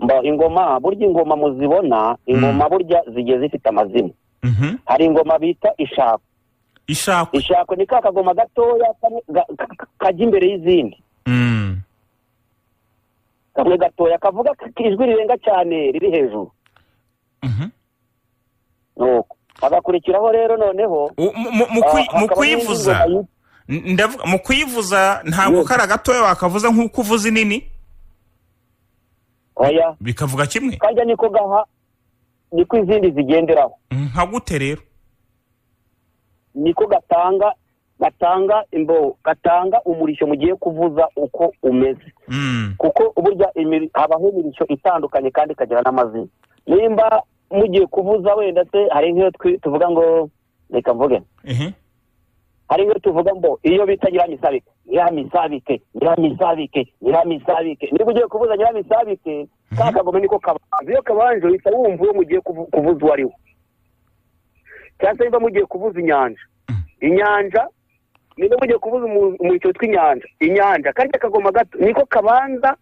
mba- ingoma burya ingoma muzibona ingoma burya zigiye zifite amazina Mhm. hari ingoma bita ishako ishakwe ishako ni ka kagoma gatoya kamwe ga- ka- ka- kajya imbere y'izindi Mm. kamwe gatoya kavuga k- ijwi rirenga cyane riri hejuru Mhm. nuko hagakurikiraho rero noneho U- mu- mu- mu kwi- mu kuyivuza N- ndavuga mu kuyivuza ntabwo kari agatoya wakavuza nk'uko uvuza inini oya bikavuga kimwe kajya niko gaha niko izindi zigenderaho nka gute rero niko gatanga gatanga imbo gatanga umurishyo mugiye kuvuza uko umeze Mm. kuko burya imiri- habaho imirishyo itandukanye kandi ikagira n'amazina nimba mugiye kuvuza wenda se hari nk'iyo twi- tuvuga ngo reka mvuge Ehe. hari nk'iyo tuvuga ngo iyo bita nyiramisabike nyiramisabike nyiramisabike nyiramisabike niba ugiye kuvuza nyiramisabike ka kagome niko kabanza iyo kabanje uhita wumva uwo mugiye kuvu- kuvuza uwo ari we cyangwa se niba mugiye kuvuza inyanja inyanja niba mugiye kuvuza umu- umuricyo witwa inyanja inyanja karya kagoma gato niko kabanza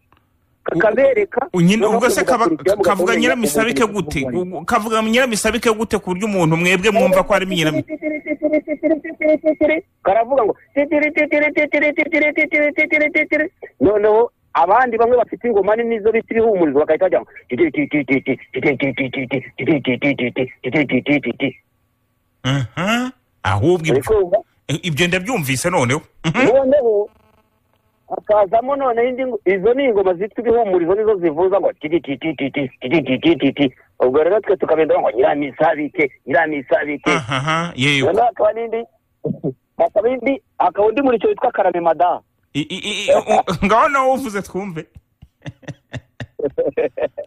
kakabereka U- nyine noneho ubwo se kaba- kagakurikiyeho ka- kavuga mugakubwira nyiramisabike ngo gute kuvuza uwo ari we. U- kavuga nyiramisabike gute ku buryo umuntu mwebwe mwumva ko ari nyiramisabike karavuga ngo titiri titiri titiri titiri titiri titiri titiri noneho abandi bamwe bafite ingoma nini zo bita ibihumurizo bagahita bajya ngo titiri titiri titiri titiri titiri titiri titiri titiri titiri titiri Aha. ahubwo uri ibyo- kumva eh, ibyo ndabyumvise noneho Mhm. noneho hakazamo noneho indi ngo- izo ni ingoma zitwa ibihumurizo nizo zivuza ngo titi titi titi titi titi titi ubwo rero twe tukabendaho ngo nyiramisabike nyiramisabike Ahaha, yego noneho hakaba n'indi hakaba indi hakaba undi muri icyo witwa karame madamu I- i- i- i- u- ngaho nawe uvuze twumve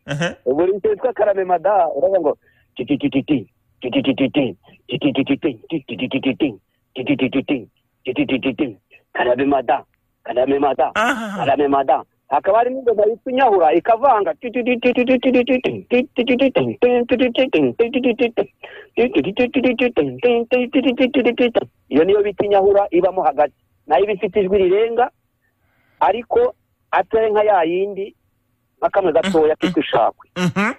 Aha. buri icyo witwa karame mada uravuga ngo tititititi tititititi tititititi tititititi tititititi tititititi karame mada karame mada Aha. karame mada hakaba hari n'ingoma yitwa inyahura ikavanga iyo niyo bita inyahura ibamo hagati nayo iba ifite ijwi rirenga ariko atari nka ya yindi nka kamwe gatoya kitwa ishakwe Mhm.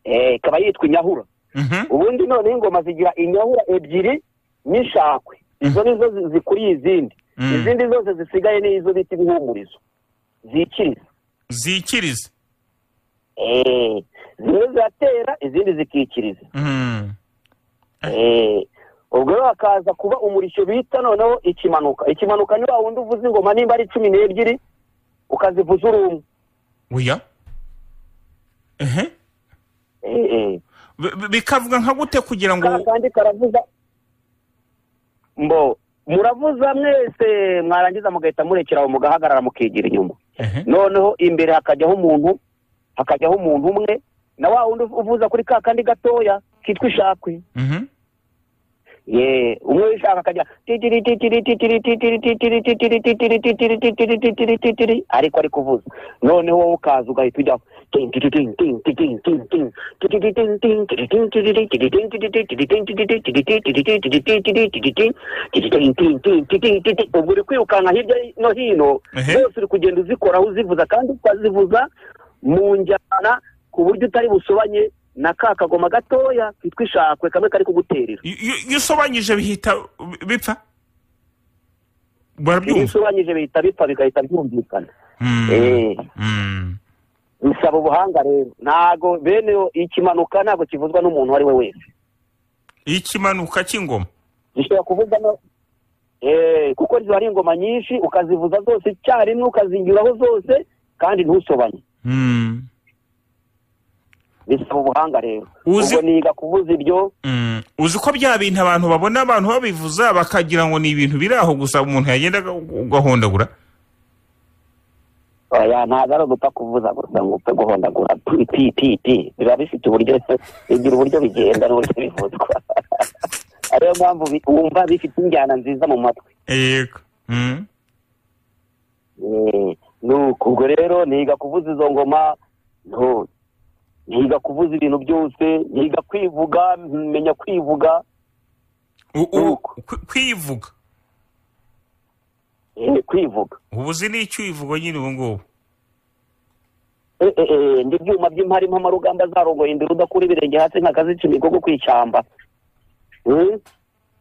Eh, ikaba yitwa inyahura Mhm. ubundi noneho ingoma zigira inyahura ebyiri n'ishakwe izo nizo zi- zikuriye izindi Mm. izindi zose zisigaye ni izo bita ibihumurizo zikiriza zikiriza Eh, zimwe ziratera izindi zikikiriza Mhm. Eh, ubwo rero hakaza kuba umurishyo bita noneho ikimanuka ikimanuka ni wa wundi uvuza ingoma nimba ari cumi n'ebyiri ukazivuza uri umwe oya ehe Eh, eh. Bi- bi- bikavuga nka gute kugira ka ngo kandi karavuza mbo muravuza mwese mwarangiza mugahita murekera aho mugahagarara mukigira inyuma Ehe. noneho imbere hakajyaho umuntu hakajyaho umuntu umwe na wa wundi uvuza kuri ka kandi gatoya kitwa ishakwe Mhm. ye umwe wishaka akajya titiri titiri titiri titiri titiri titiri titiri titiri titiri titiri titiri ariko ari kuvuza noneho wowe ukaza ugahita ujyaho ubwo uri kwirukanka hirya no hino Ehe. zose uri kugenda uzikoraho uzivuza kandi ukazivuza mu njyana ku buryo utari busobanye na ka kagoma gatoya kitwa ishakwe kamwe kari kuguterera Iyo- iyo iyo usobanyije bihita bi- bipfa barabyumva ibisobanyije bihita bipfa bigahita byumvikana Mhm. Eh, Mhm. bisaba ubuhanga rero ntago bene yo ikimanuka ntabwo kivuzwa n'umuntu uwo ari we wese ikimanuka cy'ingoma gishobora kuvuga no Eh, kuko ziba ari ingoma nyinshi ukazivuza zose icyarimwe ukazinyuraho zose kandi ntusobanye Mhm. bisaba ubuhanga rero Uzi- ubwo niga kuvuza iryo Mm, uzi ko bya bintu abantu babona abantu babivuza bakagira ngo ni ibintu biri aho gusa umuntu yagenda aga- agahondagura oya ntabwo ari ugupfa kuvuza gusa ngo upfe guhondagura pi pi pi pi biba bifite uburyo bigira uburyo bigenda n'uburyo bivuzwa ariyo mpamvu bi- wumva bifite injyana nziza mu matwi yego Mhm. Eh, nuko ubwo rero niga kuvuza izo ngoma nto niga kuvuza ibintu byose niga kwivuga menya kwivuga U- u- Nuko. kwi- kwivuga eh, kwivuga ubu uzi n'icyo uyivuga nyine ubu ngubu Eh, eh, eh, ndi ibyuma by'impari mpamarugamba zarongoye imbere udakura ibirenge hasi nkakazica imigogo kwishyamba Hmm?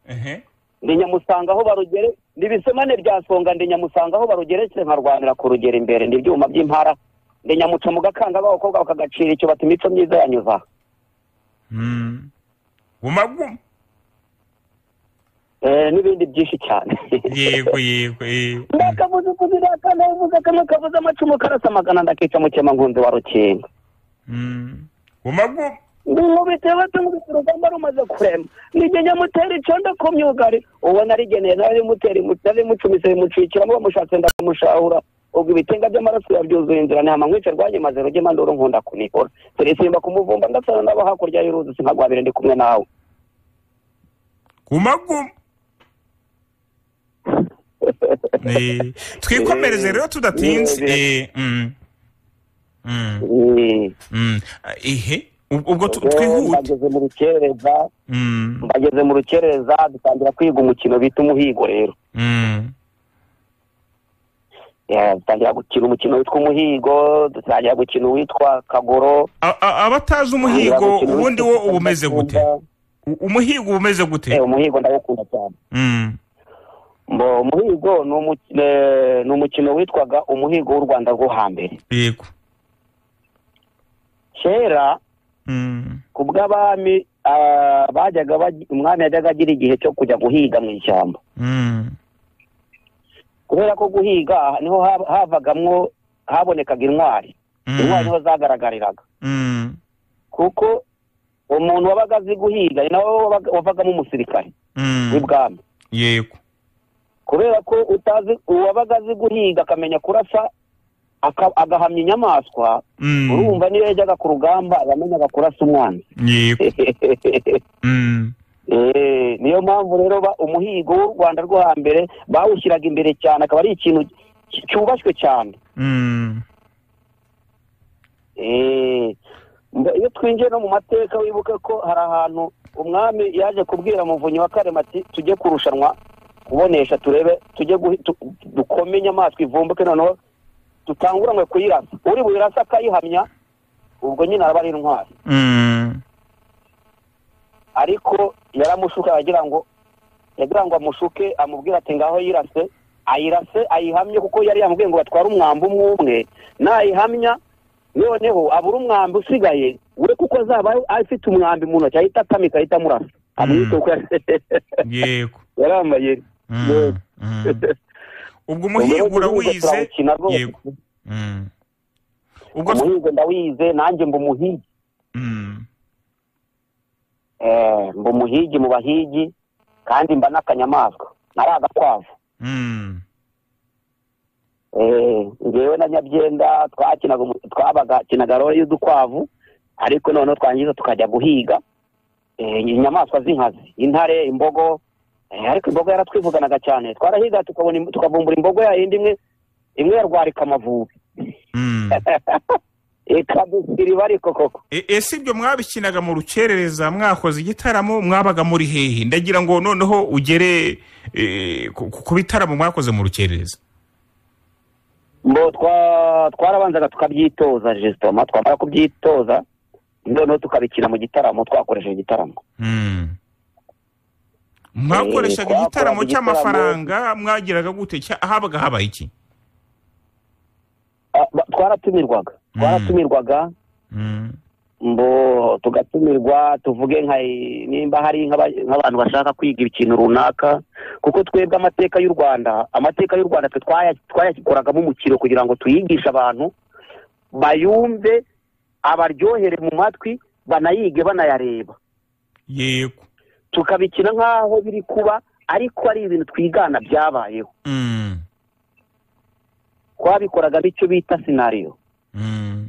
ehe ndi nyamusanga aho barugere ni ibisemane bya songa ndi nyamusanga aho barugeretse nkarwanira kurugera imbere ndi ibyuma by'impara ndi nyamuca mu gakanga b'abakobwa bakagacira icyo bata imico myiza yanyuza aha." Mhm. guma guma Eh, n'ibindi byinshi cyane yego yego yego ndakavuze ukuzi ndakana uvuze kamwe kavuze amacumu karasa magana ndakica mukema nkunzi wa rukinga Mhm. guma guma ndumubite batungubise urugamba rumaze kurema nijye nyamutera icondo ku myugari uwo narigeneye narimutera narimucumise bimucikiramo bamushatse ndamushahura ubwo ibitenga by'amaraso yabyuzuye inzira ntihama nkwice rwanyu maze ruge manduru nkunda kunihora sirisimba kumuvumba ndasana nabo hakurya y'uruzi sinkagwabire ndi kumwe nawe guma guma Eh, twikomereze rero tudatinze Eh, mhm. Mhm. Eh, Mhm. ihe Ub- ubwo tu- eh, twihute mbageze mu rukerereza Mhm. mbageze mu rukerereza dutangira kwiga umukino bita umuhigo rero Mm. Yeah, dutangira gukina umukino witwa umuhigo dutangira gukina uwitwa kagoro A- a- abatazi dutangira umuhigo gukina ubundi uwitwa wo uba umeze gute U- umuhigo uba umeze Eh, gute umuhigo ndawukunda cyane Mm. mbo umuhigo ni umu- eh, ni umukino witwaga umuhigo w'u rwanda rwo hambere yego kera Mm. ku bw'abami ah, bajyaga baj- umwami yajyaga agira igihe cyo kujya guhiga mu ishyamba Mm. kubera ko guhiga aha niho hab- havagamwo habonekaga intwari Mm. intwari niho zagaragariraga Mm. kuko umuntu wabaga azi guhiga ni nawe wabaga- wavagamo umusirikare Mm. w'ibwami yego kubera ko utazi uwabaga azi guhiga akamenya kurasa aka- agahamya inyamaswa Mm. urumva niyo yajyaga ku rugamba yamenyaga kurasa umwanzi yego Mm. Eh, niyo mpamvu rero ba- umuhigo w'u rwanda rwo hambere bawushyiraga imbere cyane akaba ari ikintu cy- cyubashywe cyane Mm. Eh, mba- iyo twinjiye no mu mateka wibuke ko hari ahantu umwami yaje kubwira muvunyi wa karema ati tujye kurushanwa kubonesha turebe tujye guhi- tu- dukome inyamaswa ivumbuke noneho dutanguranwe kuyirasa uri buyirasa akayihamya ubwo nyine araba ari intwari Mm. ariko yaramushuka yagira ngo yagira ngo amushuke amubwira ati ngaho yirase ayirase ayihamye kuko yari yamubwiye ngo batware umwambi umwe umwe nayihamya noneho abura umwambi usigaye we kuko azaba afite umwambi mu ntoki ahita atamika ahita amurasa amwita uko yari- yego yari amayeri Mm, Yego. mm. ubwo umuhigo urawize turawukina rwose. yego Mm. ubwo umuhigo ndawize nanjye mba umuhigi Mm. Eh, mba umuhigi mu bahigi kandi mba n'akanyamaswa nari agakwavu Mm. Eh, ngewe na nyabyenda twakinaga umu- twabagakinaga role y'udukwavu ariko noneho twangiza tukajya guhiga Eh, inyamaswa z'inkazi intare imbogo Eh, ariko imbogo yaratwivuganaga cyane twarahiga tukabona im- tukavumbura imbogo ya yindi imwe imwe yarwarika amavubi Mm. ikadusiriba ariko koko E- ese ibyo mwabikinaga mu rukerereza mwakoze igitaramo mwabaga muri hehe ndagira ngo noneho ugere eh, ku ku bitaramo mwakoze mu rukerereza mbo twa- twarabanzaga tukabyitoza jesitoma twamara kubyitoza noneho tukabikina mu gitaramo twakoresheje igitaramo Mm. mwakoreshaga twakoraga igitaramo igitaramo- cy'amafaranga mwagiraga gute cya- habaga habaye iki Ah, ba- twaratumirwaga twaratumirwaga Mm. mbo tugatumirwa tuvuge nka nimba hari nk'aba- nk'abantu bashaka kwiga ikintu runaka kuko twebwe amateka y'u rwanda amateka y'u rwanda twe twaya- twayakoragamo umukiro kugira ngo tuyigishe abantu bayumve abaryohere mu matwi banayige banayareba yego tukabikina nk'aho biri kuba ariko ari ibintu twigana byabayeho Mm. twabikoraga icyo bita sinariyo Mm.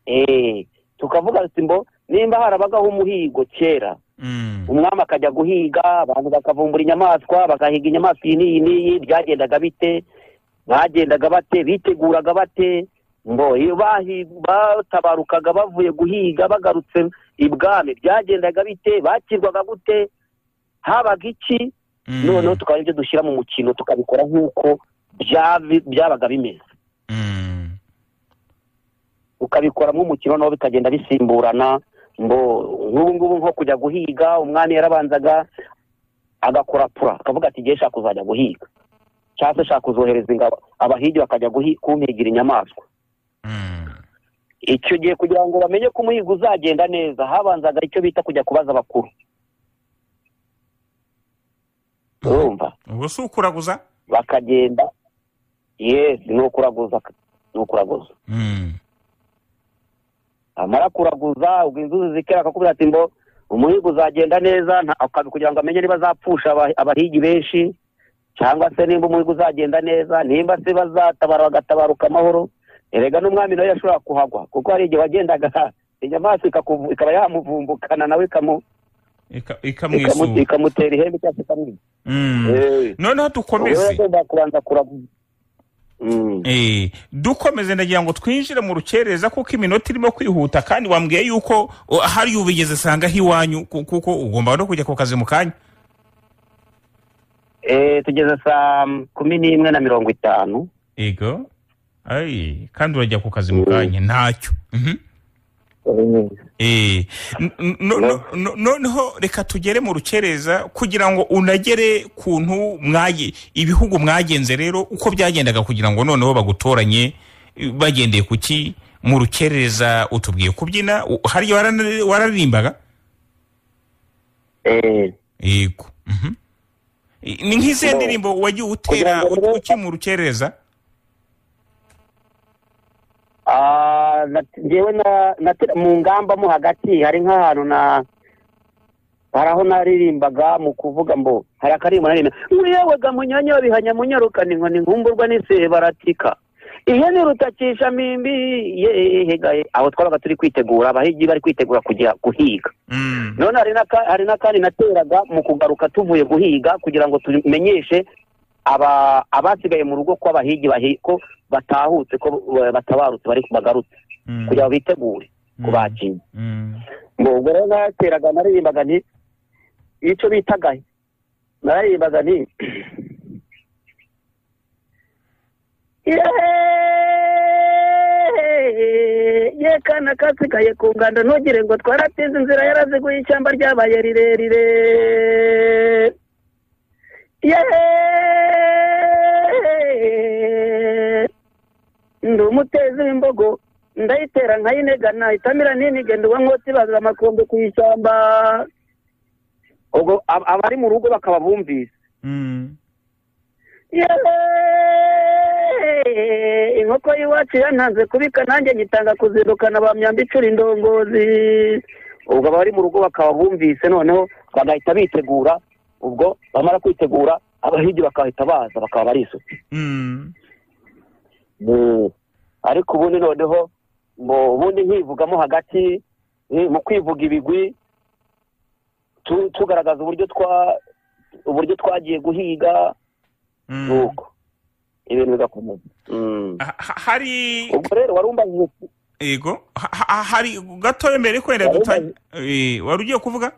Eh, tukavuga ati mbo nimba harabagaho umuhigo kera Mm. umwami akajya guhiga abantu bakavumbura inyamaswa bagahiga inyamaswa iyi n'iyi n'iyi byagendaga bite bagendaga bate biteguraga bate ngo iyo bahi- batabarukaga bavuye guhiga bagarutse ibwami byagendaga bite bakirwaga gute habaga iki Mm. noneho tukaba ibyo dushyira mu mukino tukabikora nk'uko byabi- byabaga bimeze Mm. ukabikora nk'umukino noneho bikagenda bisimburana ngo nk'ubu ngubu nko kujya guhiga umwami yarabanzaga agakora pura akavuga ati ngiye nshaka kuzajya guhiga cyangwa se nshaka kuzohereza ingabo abahigi bakajya guhi- kumpigira inyamaswa Mm. icyo gihe kugira ngo bamenye ko umuhigo uzagenda neza habanzaga icyo bita kujya kubaza abakuru urumva ubwo si ukuraguza bakagenda yesi ni ukuraguza ni ukuraguza Mm. amara kuraguza ubwo inzuzi zikera akakubwira ati mbo umuhigo uzagenda neza nta- akabi- kugira ngo amenye niba azapfusha aba- abahigi benshi cyangwa se nimba umuhigo uzagenda neza nimba se bazatabara bagatabaruka amahoro erega n'umwami nawe yashobora kuhagwa kuko hari igihe wagendaga inyamaswa ikakuvu- ikaba yamuvumbukana nawe ikamu- Ika- ikamu- ikamwisura ikamutera ihembe cyangwa se ikamwica Mm. Eh, noneho wowe dukomeze ugomba kubanza kuraguza Mm. Eh, dukomeze ndagira ngo twinjire mu rukerereza kuko iminota irimo kwihuta kandi wambwiye yuko o, hari ubigeze sanga h'iwanyu ku- kuko ugomba no kujya ku kazi mu kanya Eh, tugeze saa kumi n'imwe na mirongo itanu ego Ai, kandi urajya ku kazi mu kanya ntacyo Mhm. Eh, n- n- no- no- no- noneho reka tugere mu rukerereza kugira ngo unagere kuntu mwage ibihugu mwagenze rero uko byagendaga kugira ngo noneho bagutoranye eh, bagendeye ku ki mu rukerereza utubwiye kubyina u- hariya warana- wararirimbaga Eh, yego Mhm. I- ni nk'izihe No. ndirimbo wagiye utera Kugira ngo rero- uki mu rukerereza Ah, na- ngewe na, na, mu ngamba mo hagati hari nk'ahantu na hari aho naririmbaga mu kuvuga ngo hari akaririmbo naririmba nkuyewaga munyanya wabihanya munyarukana inkoni nkumburwa n'ise baratika ihene rutakisha mimbi yehegaye aho twabaga turi kwitegura abahigi bari kwitegura kujya guhiga Mm. none hari n'aka- hari n'akandi nateraga mu kugaruka tuvuye guhiga kugira ngo tumenyeshe aba abasigaye mu rugo ko abahigi bahi- ko batahutse ko eh, batabarutse bari bagarutse Mm. kugira ngo bitegure Mm. kubakira Mm. ngo ubwo rero nateraga naririmbaga nti icyo bitaga naririmbaga nti Yeeeeh! ye kana kasigaye ku ngando ntugire ngo twaratinze inzira yaraziguye ishyamba ryabaye rirerire yeee ndi umutezi w'imbogo ndayitera nkayinega nayitamira ninige nduba nkoti bazira amakombe ku ishyamba ubwo ab- abari mu rugo bakaba bumvise Mm. yeee inkoko y'iwacu yantanze kubika nanjye nyitanga kuzirukana ba myamba icura indongozi ubwo abari mu rugo bakaba bumvise noneho bagahita bitegura ubwo bamara kwitegura abahigi bakahita baza bakaba barisutse Mm. Mm. ariko ubundi noneho mu ubundi nkivugamo hagati eh, mu kwivuga ibigwi tu- tugaragaza uburyo twa uburyo twagiye guhiga Mm. nuko ibintu bigakomeza Mm. Ha- ha- hari ubwo rero wari umbajije uti, ego ha- ha- hari gatoya mbere kwenda Wari dutanye Eh, wari ugiye kuvuga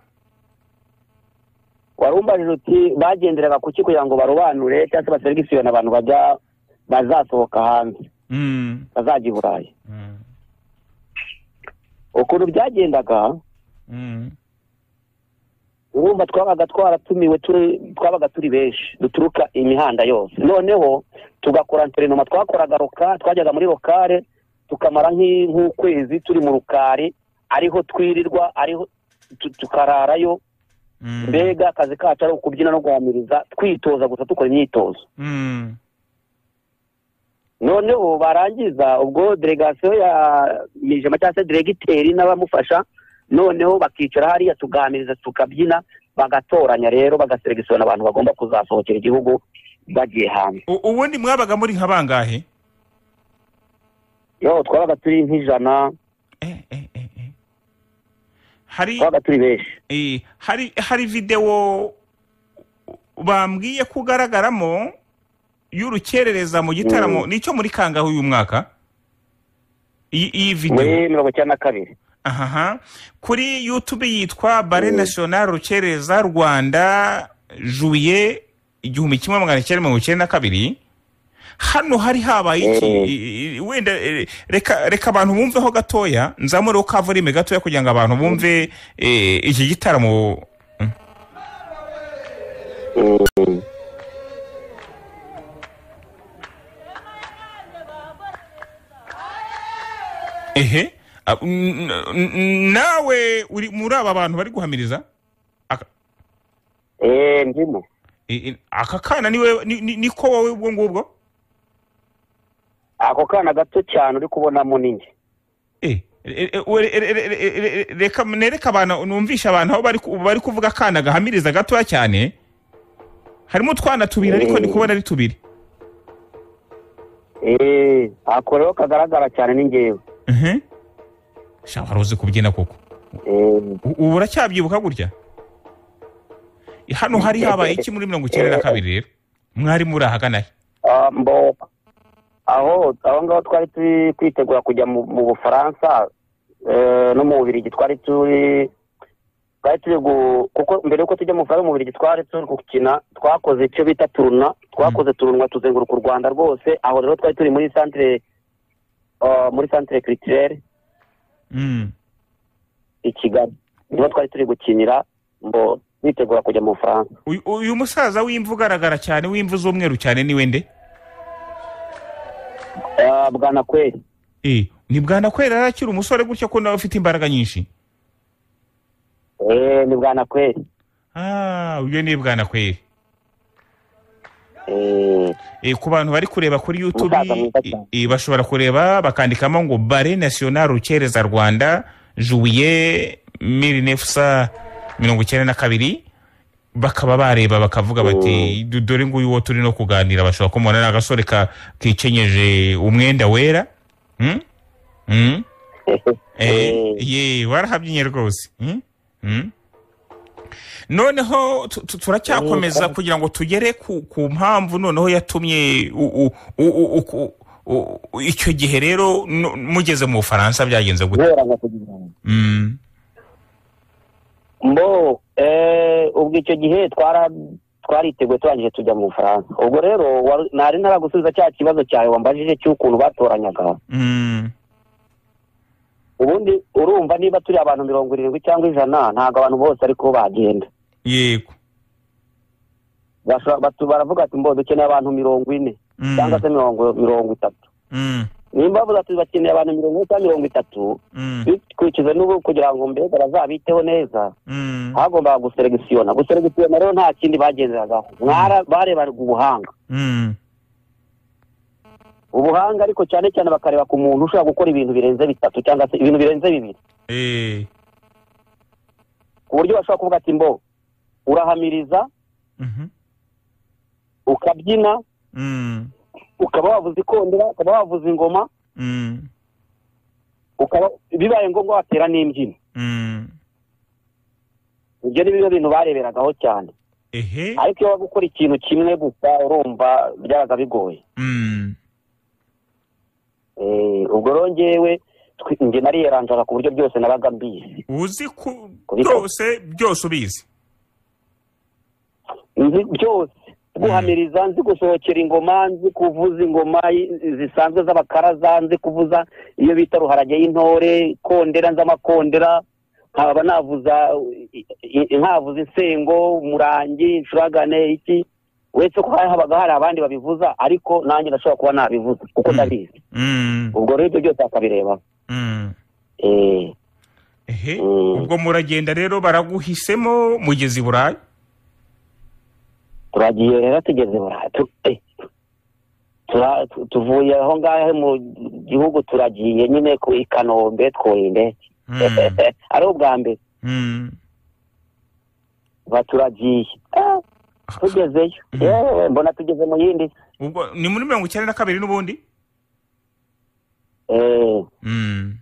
wari umbajije uti bagenderaga ku ki kugira ngo barobanure cyangwa se baseregisiyone abantu bajya bazasohoka hanze Mm. bazajya i burayi Mm. ukuntu byagendaga Mm. urumva twabaga twaratumiwe turi twabaga turi benshi duturuka imihanda yose noneho tugakora interinoma twakoraga roka twajyaga muri rokare tukamara nk'i- nk'ukwezi turi mu rukari ariho twirirwa ariho tu- tukararayo Mm. mbega akazi kacu ari ukubyina no guhamiriza twitoza gusa dukora imyitozo Mm. noneho barangiza ubwo delegasiyo ya mijima cyangwa se diregiteri n'abamufasha noneho bakicara hariya tuganiriza tukabyina bagatoranya rero bagaseregisiyona abantu bagomba kuzasohokera igihugu bagiye hanze U- ubundi mwabaga muri nka bangahe yo twabaga turi nk'ijana Eh, eh, eh, eh. hari twabaga turi benshi eh, hari hari videwo bambwiye ko ugaragaramo y'urukerereza mu gitaramo nicyo muri kangahe uyu mwaka iyi iyi videwo muri mirongo icyenda na kabiri aha kuri youtube yitwa bare national rukereza rwanda juye igihumbi kimwe magana cyenda mirongo icyenda na kabiri hano hari habaye iki Mm. I- i- wenda eh, reka reka abantu bumveho gatoya nzamureho kavurime gatoya kugira ngo abantu bumve eh, iki gitaramo ehe Ah, n- n- n- nawe uri muri aba bantu bari guhamiriza Aka- eee ndimo i- i- aka kana niwe ni- ni- niko wowe ubwo ngubwo ako kana gato cyane uri kubonamo ninjye Eh, eh, eh, we- re- re- re- re- re- re- reka nereka abantu numvishe abantu aho bari ku- bari kuvuga akana gahamiriza gatoya cyane harimo utwana tubiri ariko ndi kubona ari tubiri eee ako rero kagaragara cyane ni ngewe Mhm. sha wari uzi kubyina koko eee U- ubu uracyabyibuka gutya hano hari habaye iki muri mirongo icyenda na kabiri rero mwari muri ahagana he Ah, mbo aho aho ngaho twari turi kwitegura kujya mu mu bufaransa eh, no mu bubirigi twari turi twari turi gu- kuko mbere yuko tujya mu bufaransa mu bubirigi twari turi gukina twakoze icyo bita turuna twakoze turunwa tuzenguruka u rwanda rwose aho rero twari turi muri santire ah, muri santire kiritirere Mm. i kigali niho twari turi gukinira mbo twitegura kujya mu bufaransa Uyu- uyu musaza w'imvu ugaragara cyane w'imvu z'umweru cyane ni wende Ah, bwana kweri Eh, ni bwana kwera yari akiri umusore gutya ko nawe ufite imbaraga nyinshi Eh, ni bwana kweri ah uyu ni bwana kwera Eh, Eh, ku bantu bari kureba kuri youtube Musaza mwiza cyane. eh, bashobora kureba bakandikamo ngo bare national rukereza rwanda juye mirinefsa mirongo icyenda na kabiri bakaba bareba bakavuga bati "Du- dore nguyu uwo turi no kuganira bashobora kumubona ni agasore ka- kikenyeje umwenda wera Hmm? Hmm? Eh, ye warahabyinnye rwose Hmm? Hmm? noneho tu- tu- turacyakomeza kugira ngo tugere ku ku mpamvu noneho yatumye u- u- u- u- ku- u- u- icyo gihe rero no- mugeze mu bufaransa byagenze gute guhera nka kugira Mm, mbo eh, ubwo icyo gihe twara twariteguye turangije tujya mu bufaransa ubwo rero waru- nari ntaragusubiza cya kibazo cyawe wambajije cy'ukuntu batoranyaga mm, ubundi urumva niba turi abantu mirongo irindwi cyangwa ijana ntabwo abantu bose ariko bagenda yego bashobora- batu- baravuga ati mbo dukeneye abantu mirongo ine Mm. cyangwa se mirongo mirongo itatu Mm, nimba bavuze ati bakeneye abantu mirongo ine cyangwa mirongo itatu mm, bitwikije n'ubu kugira ngo mbega bazabiteho neza mm, hagombaga guseregisiyona guseregisiyona rero nta kindi bagenderaga barebaga ubuhanga mm, ubuhanga ariko cyane cyane bakareba ku muntu ushobora gukora ibintu birenze bitatu cyangwa se ibintu birenze bibiri eh, ku buryo bashobora kuvuga ati mbo urahamiriza mhm, ukabyina mm, ukaba wavuza ikondera ukaba wavuza ingoma mm, ukaba bibaye ngombwa watera n'imbyino mm, ibyo ni bimwe bintu bareberagaho cyane ehe, ariko iyo waba ukora ikintu kimwe gusa urumva byabaga bigoye mm, Eh, ubwo rero njyewe twi- njye nariyeranzara ku buryo byose nabaga mbizi uzi ku Kubika. byose byose ubizi nzi byose guhamiriza nzi gusohokera ingoma nzi kuvuza ingoma i- zisanzwe z'abakaraza nzi kuvuza iyo bita ruharage y'intore kondera nzi amakondera nkaba navuza i- i- nkavuza insengo umurangi incuragane iki uretse ko hari- habaga hari abandi babivuza ariko nanjye ndashobora kuba nabivuza kuko ndabizi Mm, ubwo rero ibyo byose akabireba mm, eh, ehe, Mm. ubwo muragenda rero baraguhisemo mugeze i burayi turagiye rero tugeze burayi tu- eh, tura- tu- tuvuye aho ngaho mu gihugu turagiye nyine ku i kanombe twuriye indege Mm, ari ubwa mbere mm, ba turagiye Eh, tugezeyo Mhm. yewe mbona tugeze mu yindi ubwo ni muri mirongo icyenda na kabiri n'ubundi Eh, Mm,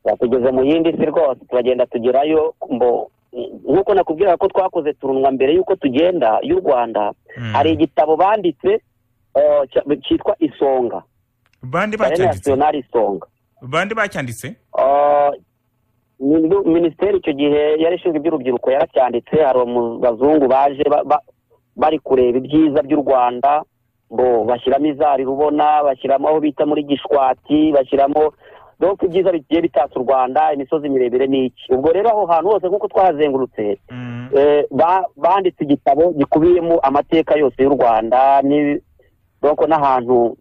ba tugeze mu yindi si rwose turagenda tugerayo mbo nk'uko nakubwira ko twakoze turunwa mbere y'uko tugenda y'u rwanda mm. hari igitabo banditse eh, cya- cyitwa isonga bande Ballet bacyanditse National isonga bande bacyanditse Ah, min- minisiteri icyo gihe yari ishinzwe iby'urubyiruko yaracyanditse hari umu- abazungu baje ba- ba- bari kureba ibyiza by'u rwanda ngo bashyiramo izari rubona bashyiramo aho bita muri gishwati bashyiramo donc ibyiza bigiye bitatse u rwanda imisozi miremire n'iki ubwo rero aho hantu hose nk'uko twahazengurutse Mm, eh, ba- banditse igitabo gikubiyemo amateka yose y'u rwanda ni- donc n'ahantu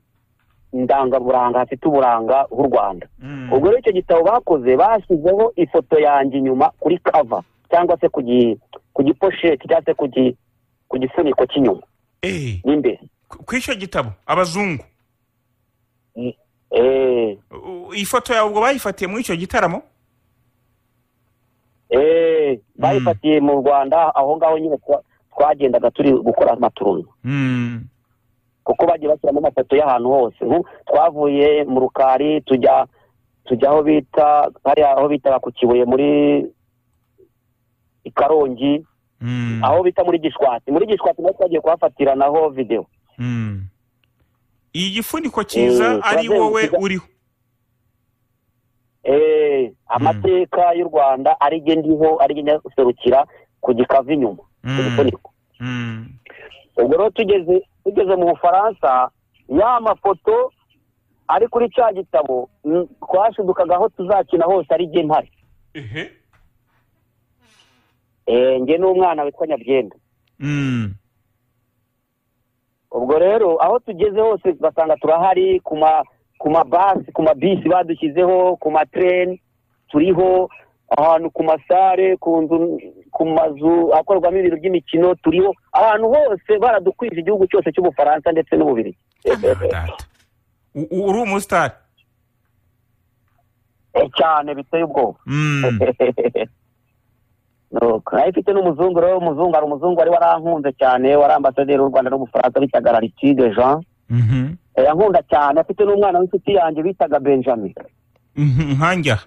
ndangaburanga hafite uburanga bw'u rwanda mm, ubwo rero icyo gitabo bakoze bashyizeho ifoto yanjye inyuma kuri kava cyangwa se ku gi- ku giposheti cyangwa se ku gi- ku gifuniko cy'inyuma eh, n'imbere ku- ku icyo gitabo abazungu Eh, U- iyi foto yawe ubwo bayifatiye muri icyo gitaramo eh, bayifatiye mu rwanda aho ngaho nyine twa- twagendaga turi gukora amaturuntu Mm, kuko bagiye bashyiramo amafoto y'ahantu hose Nko twavuye mu rukari tujya tujya aho bita hariya aho bitaga ku kibuye muri i karongi mm, aho bita muri gishwati muri gishwati naho twagiye kuhafatira naho videwo mm. iyi gifuniko cyiza Eh, ari turazenguruka. wowe uriho Eh, amateka y'u rwanda ari jye ndiho ari jye njya guserukira ku gikava inyuma ku Mm, gifuniko mm, ubwo rero tugeze tugeze mu bufaransa ya mafoto ari kuri cya gitabo mm, twashidukaga aho tuzakina hose ari jye mpari ehe, Eh, njye n'umwana witwa nyabyenda mm, ubwo rero aho tugeze hose ugasanga turahari ku ma ku mabasi ku mabisi badushyizeho ku matreni turiho ahantu ku masare ku nzu ku mazu akorerwamo ibintu by'imikino turiho ahantu hose baradukwije igihugu cyose cy'ubufaransa ndetse n'ububirigi Ah, data. U- u- uri umusitari Eh, cyane biteye ubwoba Mm, Nuko, nayo ifite n'umuzungu rero umuzungu hari umuzungu wari warankunze cyane wari ambasaderi w'u rwanda n'ubufaransa bitaga raritige jean mhm, Eh, yankunda cyane afite n'umwana w'inshuti yanjye bitaga benjamin mhm, nkanjya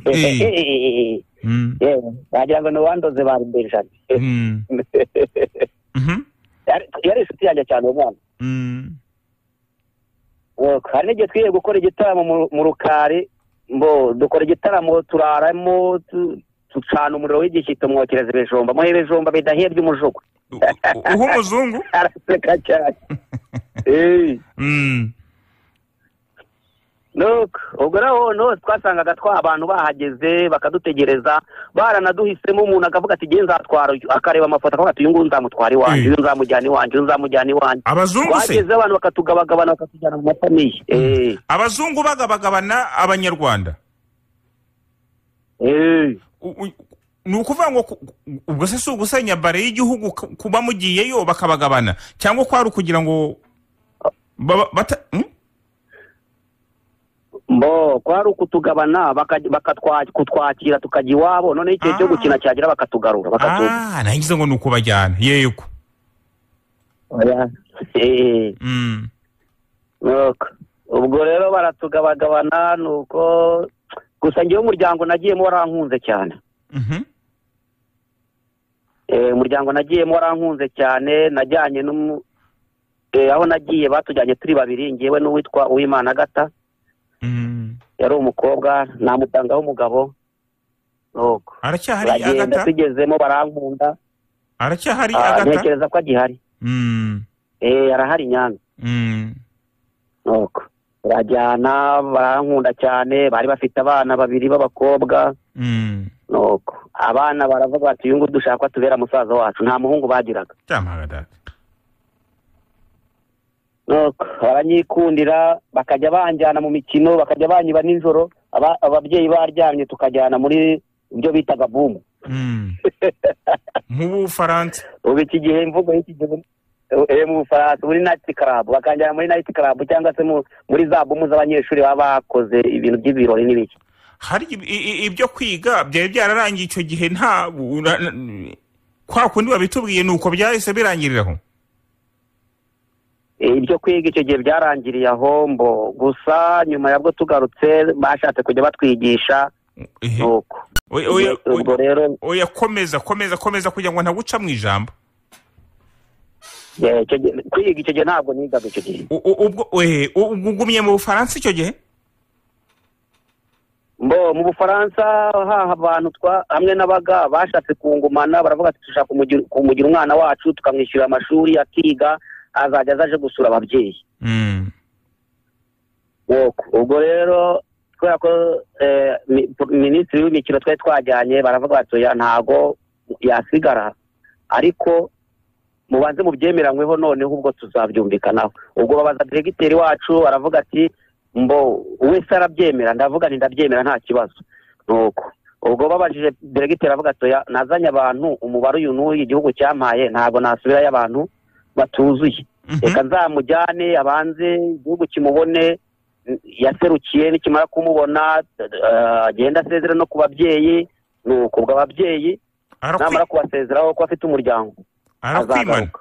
Eh. Eh, Mm, yewe wagira ngo ni uwandoze ba benjamin mm, mhm, Yari- yari inshuti yanjye cyane uwo mwana mm, Yego, hari n'igihe twiye gukora igitaramo mu- mu rukari mbo dukora igitaramo turaramo tu- ducana umuriro w'igishyito mwokereza ibijumba muhe ibijumba bidahebye umujugu U- u- uha umuzungu araseka cyane Eh, Mm, nuko ubwo rero hose twasangaga twa abantu bahageze bakadutegereza baranaduhisemo umuntu akavuga ati ngewe nzatwara uyu." akareba amafoto akavuga ati uyu nguyu nzamutwara iwanjye Mm. uyu nzamujyana iwanjye uyu nzamujyana iwanjye abazungu se twageze abantu bakatugabagabana bakatujyana mu mafamiye Eh, abazungu bagabagabana abanyarwanda eh. U- u- ni ukuvuga ngo ku- ubwo se si ugusenya bare y'igihugu ku- kuba mugiyeyo bakabagabana cyangwa kwari ukugira ngo baba- bata hmm? mbo kwari ukutugabana bakaj- bakatwa- kutwakira tukajya iwabo noneho igihe cyo Ah. gukina cyagera bakatugarura bakatu- Ah, nagize ngo ni ukubajyana yego Oya. Eh, Mm. nuko. ubwo rero baratugabagabana nuko gusa ngewe umuryango nagiyemo warankunze cyane Mhm. Eh, umuryango nagiyemo warankunze cyane najyanye n'umu eh, aho nagiye batujyanye turi babiri ngewe n'uwitwa uwimana gata Mm. yari umukobwa namutangaho umugabo nuko aracyahari turagenda agata tugezemo barankunda aracyahari Ah, agata ntekereza ko agihari Mm. eh arahari nyanza Mm. nuko barajyana barankunda cyane bari bafite abana babiri b'abakobwa Mm. nuko abana baravuga bati uyu nguyu dushaka ko atubera musaza wacu nta muhungu bagiraga cyamaga data nuko baranyikundira bakajya banjyana mu mikino bakajya banyiba nijoro aba- ababyeyi baryamye tukajyana muri ibyo bitaga bumu Mm. mu bufaransa ubu iki gihe imvugo y'iki gihe eh, mu bufaransa muri nayiti karabu bakanjyana muri nayiti karabu cyangwa se mu- muri za bumu z'abanyeshuri baba bakoze ibintu by'ibirori n'ibiki hari ib- i- i- ibyo kwiga byari byararangiye icyo gihe nta u- na- na- kwa kundi babitubwiye nuko byahise birangiriraho Eh, ibyo kwiga icyo gihe byarangiriye aho mbo gusa nyuma yabwo tugarutse bashatse kujya batwigisha Ehe. nuko Oya- oya- ubwo oya- rero oya komeza komeza komeza kugira ngo ntaguca mu ijambo eh, icyo gihe- kwiga icyo gihe ntabwo nigaga icyo gihe U- u- ubwo ehe, u- ubwo ugumye mu bufaransa icyo gihe mbo mu bufaransa haha abantu twa hamwe n'abaga bashatse kungumana baravuga ati dushaka kumugira- kumugira umwana wacu tukamwishyura amashuri akiga azajya azaje gusura ababyeyi Mm. Nuko, ubwo rero kubera ko eh, mi- minisitiri w'imikino twari twajyanye baravuga bati oya ntago yasigara ariko mubanze mubyemeranyweho noneho ubwo tuzabyumvikanaho ubwo babaza diregiteri wacu aravuga ati mbo wese arabyemera ndavuga nti ndabyemera nta kibazo nuko ubwo babajije diregiteri aravuga ati oya nazanye abantu umubare uyu n'uyu igihugu cyampaye ntabwo nasubirayo abantu batuzuye Mhm. reka nzamujyane abanze igihugu kimubone n- yaserukiye nikimara kumubona eh, agenda asezera no ku babyeyi ni uko ubwo ababyeyi Arakwi- namara kubasezeraho ko afite umuryango arakwimana azagaruka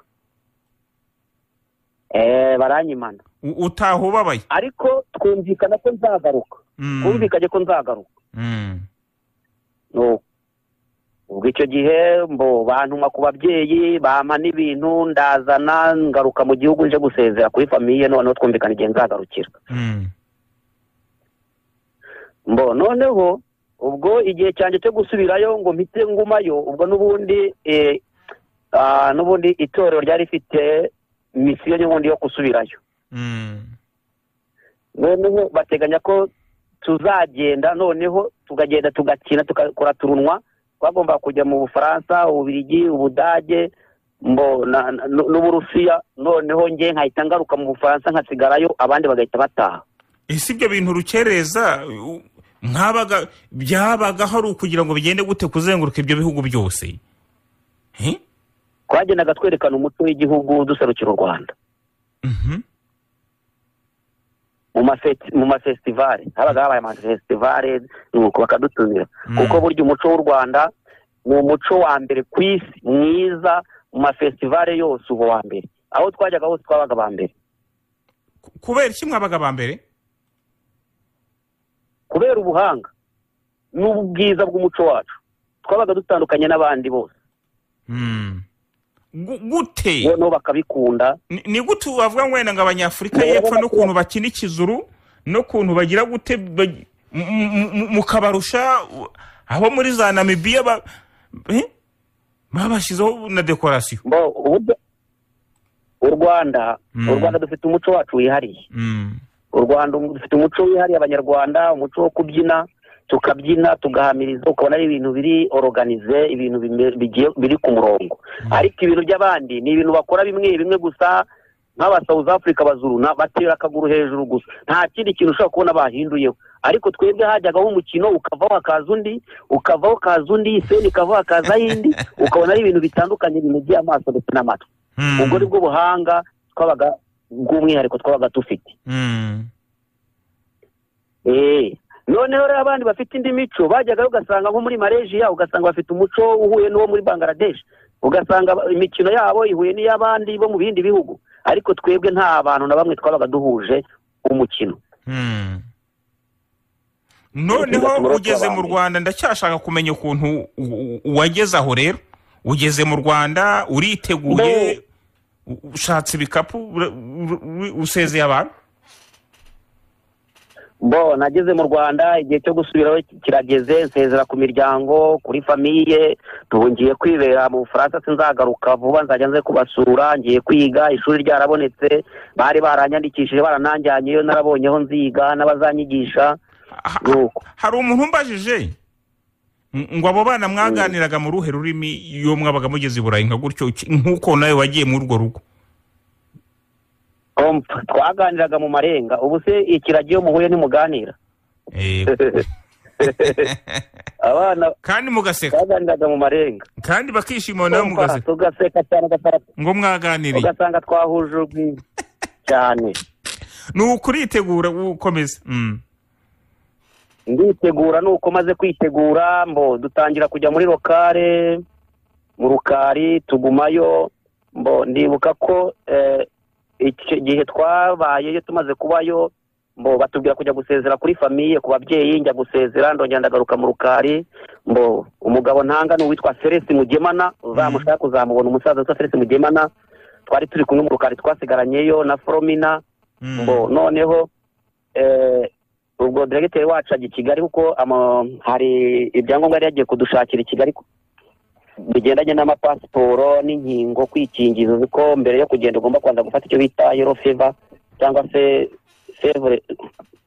Eh, baranyimana U- utaha ubabaye ariko twumvikana ko nzagaruka Mm. twumvikanye ko nzagaruka Mm. Nuko. ubwo icyo gihe mbo bantuma ku babyeyi bampa n'ibintu ndazana ngaruka mu gihugu nje gusezera kuri famiye noneho twumvikana igihe nzagarukira Mm. mbo noneho ubwo igihe cyanjye cyo gusubirayo ngo mpite ngumayo ubwo n'ubundi eh, ah, n'ubundi itorero ryari rifite misiyo n'ubundi yo gusubirayo Mm. noneho bateganya ko tuzagenda noneho tukagenda tugakina tugakora turunwa twagomba kujya mu bufaransa ububirigi ubudage mbo na- na- n'u- n'uburusiya noneho nge nkahita ngaruka mu bufaransa nkasigarayo abandi bagahita bataha ese ibyo bintu urukereza u- mwabaga byabaga hari ukugira ngo bigende gute kuzenguruka ibyo bihugu byose Eh? twagendaga twerekana umuco w'igihugu duserukira u rwanda Mhm. mu mafeti- mu mafesitivale habaga habaye amafesitivale nuko bakadutumira Mm. kuko burya umuco w'u rwanda ni umuco wa mbere ku isi mwiza mu mafesitivale yose uba wa mbere aho twajyaga hose twabaga ba mbere Ku- kubera iki mwabaga ba mbere kubera ubuhanga n'ubwiza bw'umuco wacu twabaga dutandukanye n'abandi bose Mm. Gu- gute noneho bakabikunda Ni- ni gute wavuga ngo wenda ngo abanyafurika Ni- y'epfo n'ukuntu bakina ikizuru n'ukuntu bagira gute ba- m- m- m- mukabarusha u- abo muri za namibiya ba- eh? babashyizeho na dekorasiyo mbo uburyo u rwanda Mm. u rwanda dufite umuco wacu wihariye Mm. u rwanda dufite umuco wihariye abanyarwanda umuco wo kubyina tukabyina tugahamiriza ukabona ari ibintu biri oroganize ibintu bime- bigiye- biri ku murongo ariko ibintu by'abandi ni ibintu bakora bimwe bimwe gusa nk'aba south africa bazuruna batera akaguru hejuru gusa nta kindi kintu ushobora kubona bahinduyeho ariko twebwe hajyagaho umukino ukavaho hakaza undi ukavaho hakaza undi iseni ikavaho hakaza yindi ukabona ari ibintu bitandukanye binogeye amaso ndetse n'amatwi Mm. ubwo ni bwo buhanga twabaga bw'umwihariko twabaga dufite Mm. Eh, noneho rero abandi bafite indi mico bajyaga ugasanga nko muri malaysia ugasanga bafite umuco uhuye n'uwo muri bangladesh ugasanga ba- imikino yabo ihuye n'iy'abandi bo mu bindi bihugu ariko twebwe nta bantu na bamwe twabaga duhuje umukino Mm. noneho ugeze mu rwanda ndacyashaka kumenya ukuntu u- u- wageze aho rero ugeze mu rwanda uriteguye u- ushatse ibikapu ura- ura- ura- usezeye abantu bo nageze mu rwanda igihe cyo gusubiraho ki- kirageze nsezera ku miryango kuri famiye ngiye kwibera mu bufaransa sinzagaruka vuba nzajya nze kubasura ngiye kwiga ishuri ryarabonetse bari baranyandikishije barananjyanyeyo narabonyeho nziga n'abazanyigisha Ha- nuko hari umuntu umbajije ng- ngo abo bana mwaganiraga mu ruhe rurimi iyo mwabaga mugeze i burayi nka gutyo ki- nk'uko nawe wagiye muri urwo rugo Om, twaganiraga mu marenga ubu se ikiragi iyo muhuye ntimuganira Eh, abana kandi mugaseka twaganiraga mu marenga kandi bakishima nawe mugaseka tugaseka cyane ugasanga- ngo mwaganiriye ugasanga twahuje urugwiro cyane ni ukuritegura ukomeza Mm. nditegura nuko maze kwitegura mbo dutangira kujya muri lokale mu rukari tugumayo mbo ndibuka ko eh, iki gihe twabayeyo tumaze kubayo mbo batubwira kujya gusezera kuri famiye ku babyeyi njya gusezera ndongera ndagaruka mu rukari mbo umugabo ntanga ni uwitwa felisi mugemana uzamushaka kuzamubona umusaza witwa felisi mugemana twari turi kumwe mu rukari twasigaranyeyo na foromina Mm. ngo noneho eh, ubwo diregiteri wacu ajya i kigali kuko ama- hari ibyangombwa yari yagiye kudushakira i kigali ku- bigendanye n'amapasiporo n'inkingo kwikingiza uzi ko mbere yo kugenda ugomba kubanza gufata icyo bita yero feva cyangwa se fevure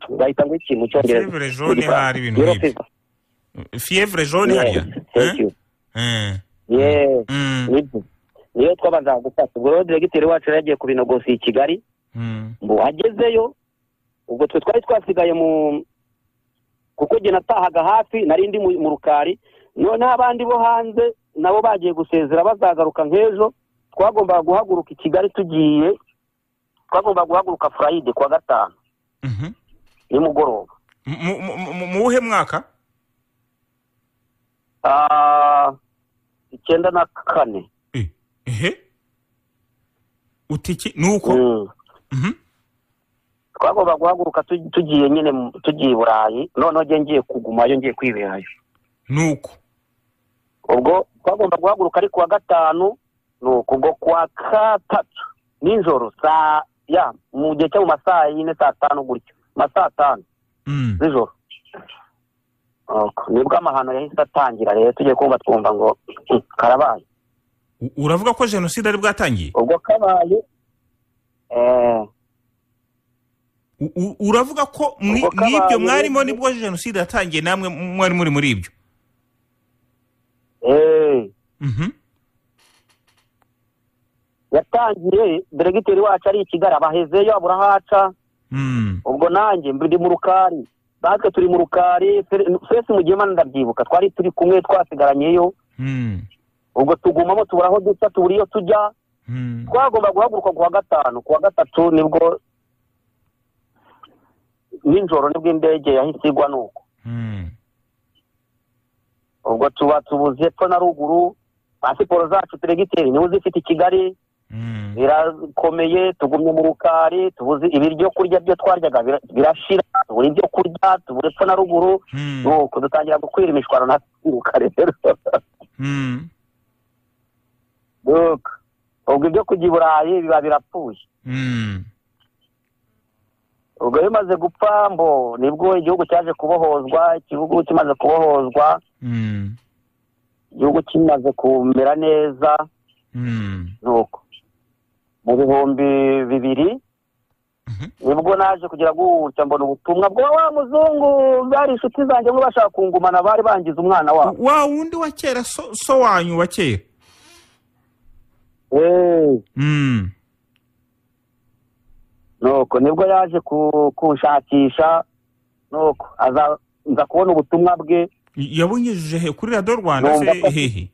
bahita ngo iki mu cyongereza Fevre jaune hari ibintu Yellow nk'ibyo. fever. fievre jaune Yes, hariya thank you. Eh? Yes, Eh. Mm. nibyo. niyo twabanza gufata ubwo rero diregiteri wacu yari yagiye kubinogosi i kigali Mm. ngo agezeyo ubwo twe twari twasigaye mu kuko jye natahaga hafi nari ndi mu- mu rukari noneho abandi bo hanze nabo bagiye gusezera bazagaruka nk'ejo twagombaga guhaguruka i kigali tugiye twagombaga guhaguruka furayide ku wa gatanu Mhm. nimugoroba Mu- mu- mu- mu- mu wuhe mwaka Ah, icyenda na kane Eh, ehe utiki ni uko Mm. Mhm. twagomba guhaguruka tu- tugiye nyine mu- tugiye i burayi noneho jye ngiye kugumayo ngiye kwiberayo ni uko ubwo twagomba guhaguruka ari ku wa gatanu ni uku ngo ku wa gatatu nijoro saa ya mu gihe cyo mu ma saa yine saa tanu gutyo ma saa tanu Mm. z'ijoro Nuko, nibwo amahano yahise atangira rero tugiye kumva twumva ngo "Hmm, karabaye U- uravuga ko jenoside ari bwatangiye ubwo kabaye eh, U- u- uravuga ko mwi- Ubwo mwibyo kabaye- mwarimo nibwo jenoside yatangiye namwe mwari muri muri ibyo eh, Mhm. yatangiye diregiteri wacu ari i kigali abahezeyo abura aho aca Mm. ubwo nanjye ndi mu rukari natwe turi mu rukari twese mu gihe ndabyibuka twari turi kumwe twasigaranyeyo Mm. ubwo tugumamo tubura aho duca tubura iyo tujya Mm. twagomba guhaguruka ku wa gatanu ku wa gatatu nibwo nijoro nibwo indege yahise igwa nuko Mm. ubwo tuba tubuze epfo na ruguru pasiporo zacu diregiteri niwe uzifite i kigali Mm. birakomeye tugumye mu rukari tubuze ibiryo kurya byo twaryaga bira- birashira tubura ibyo kurya tubura epfo na ruguru Mm. nuko dutangira gukwira imishwaro ntakiruka rero Mm. nuko ubwo ibyo kujya i burayi biba birapfuye Mm. ubwo bimaze gupfa mbo nibwo igihugu cyaje kubohozwa igihugu kimaze kubohozwa Mm. igihugu kimaze kumera neza Mm. nuko mu bihumbi bibiri nibwo naje kugira gutya mbona ubutumwa bwa wa muzungu bari inshuti zanjye ngo bashaka kungumana bari bangiza umwana wabo wa wundi wa kera so so wanyu wa kera Eh, Mm. nuko nibwo yaje ku- kunshakisha nuko aza nza kubona ubutumwa bwe yabunyujije he kuri radiyo rwanda se Numva- hehe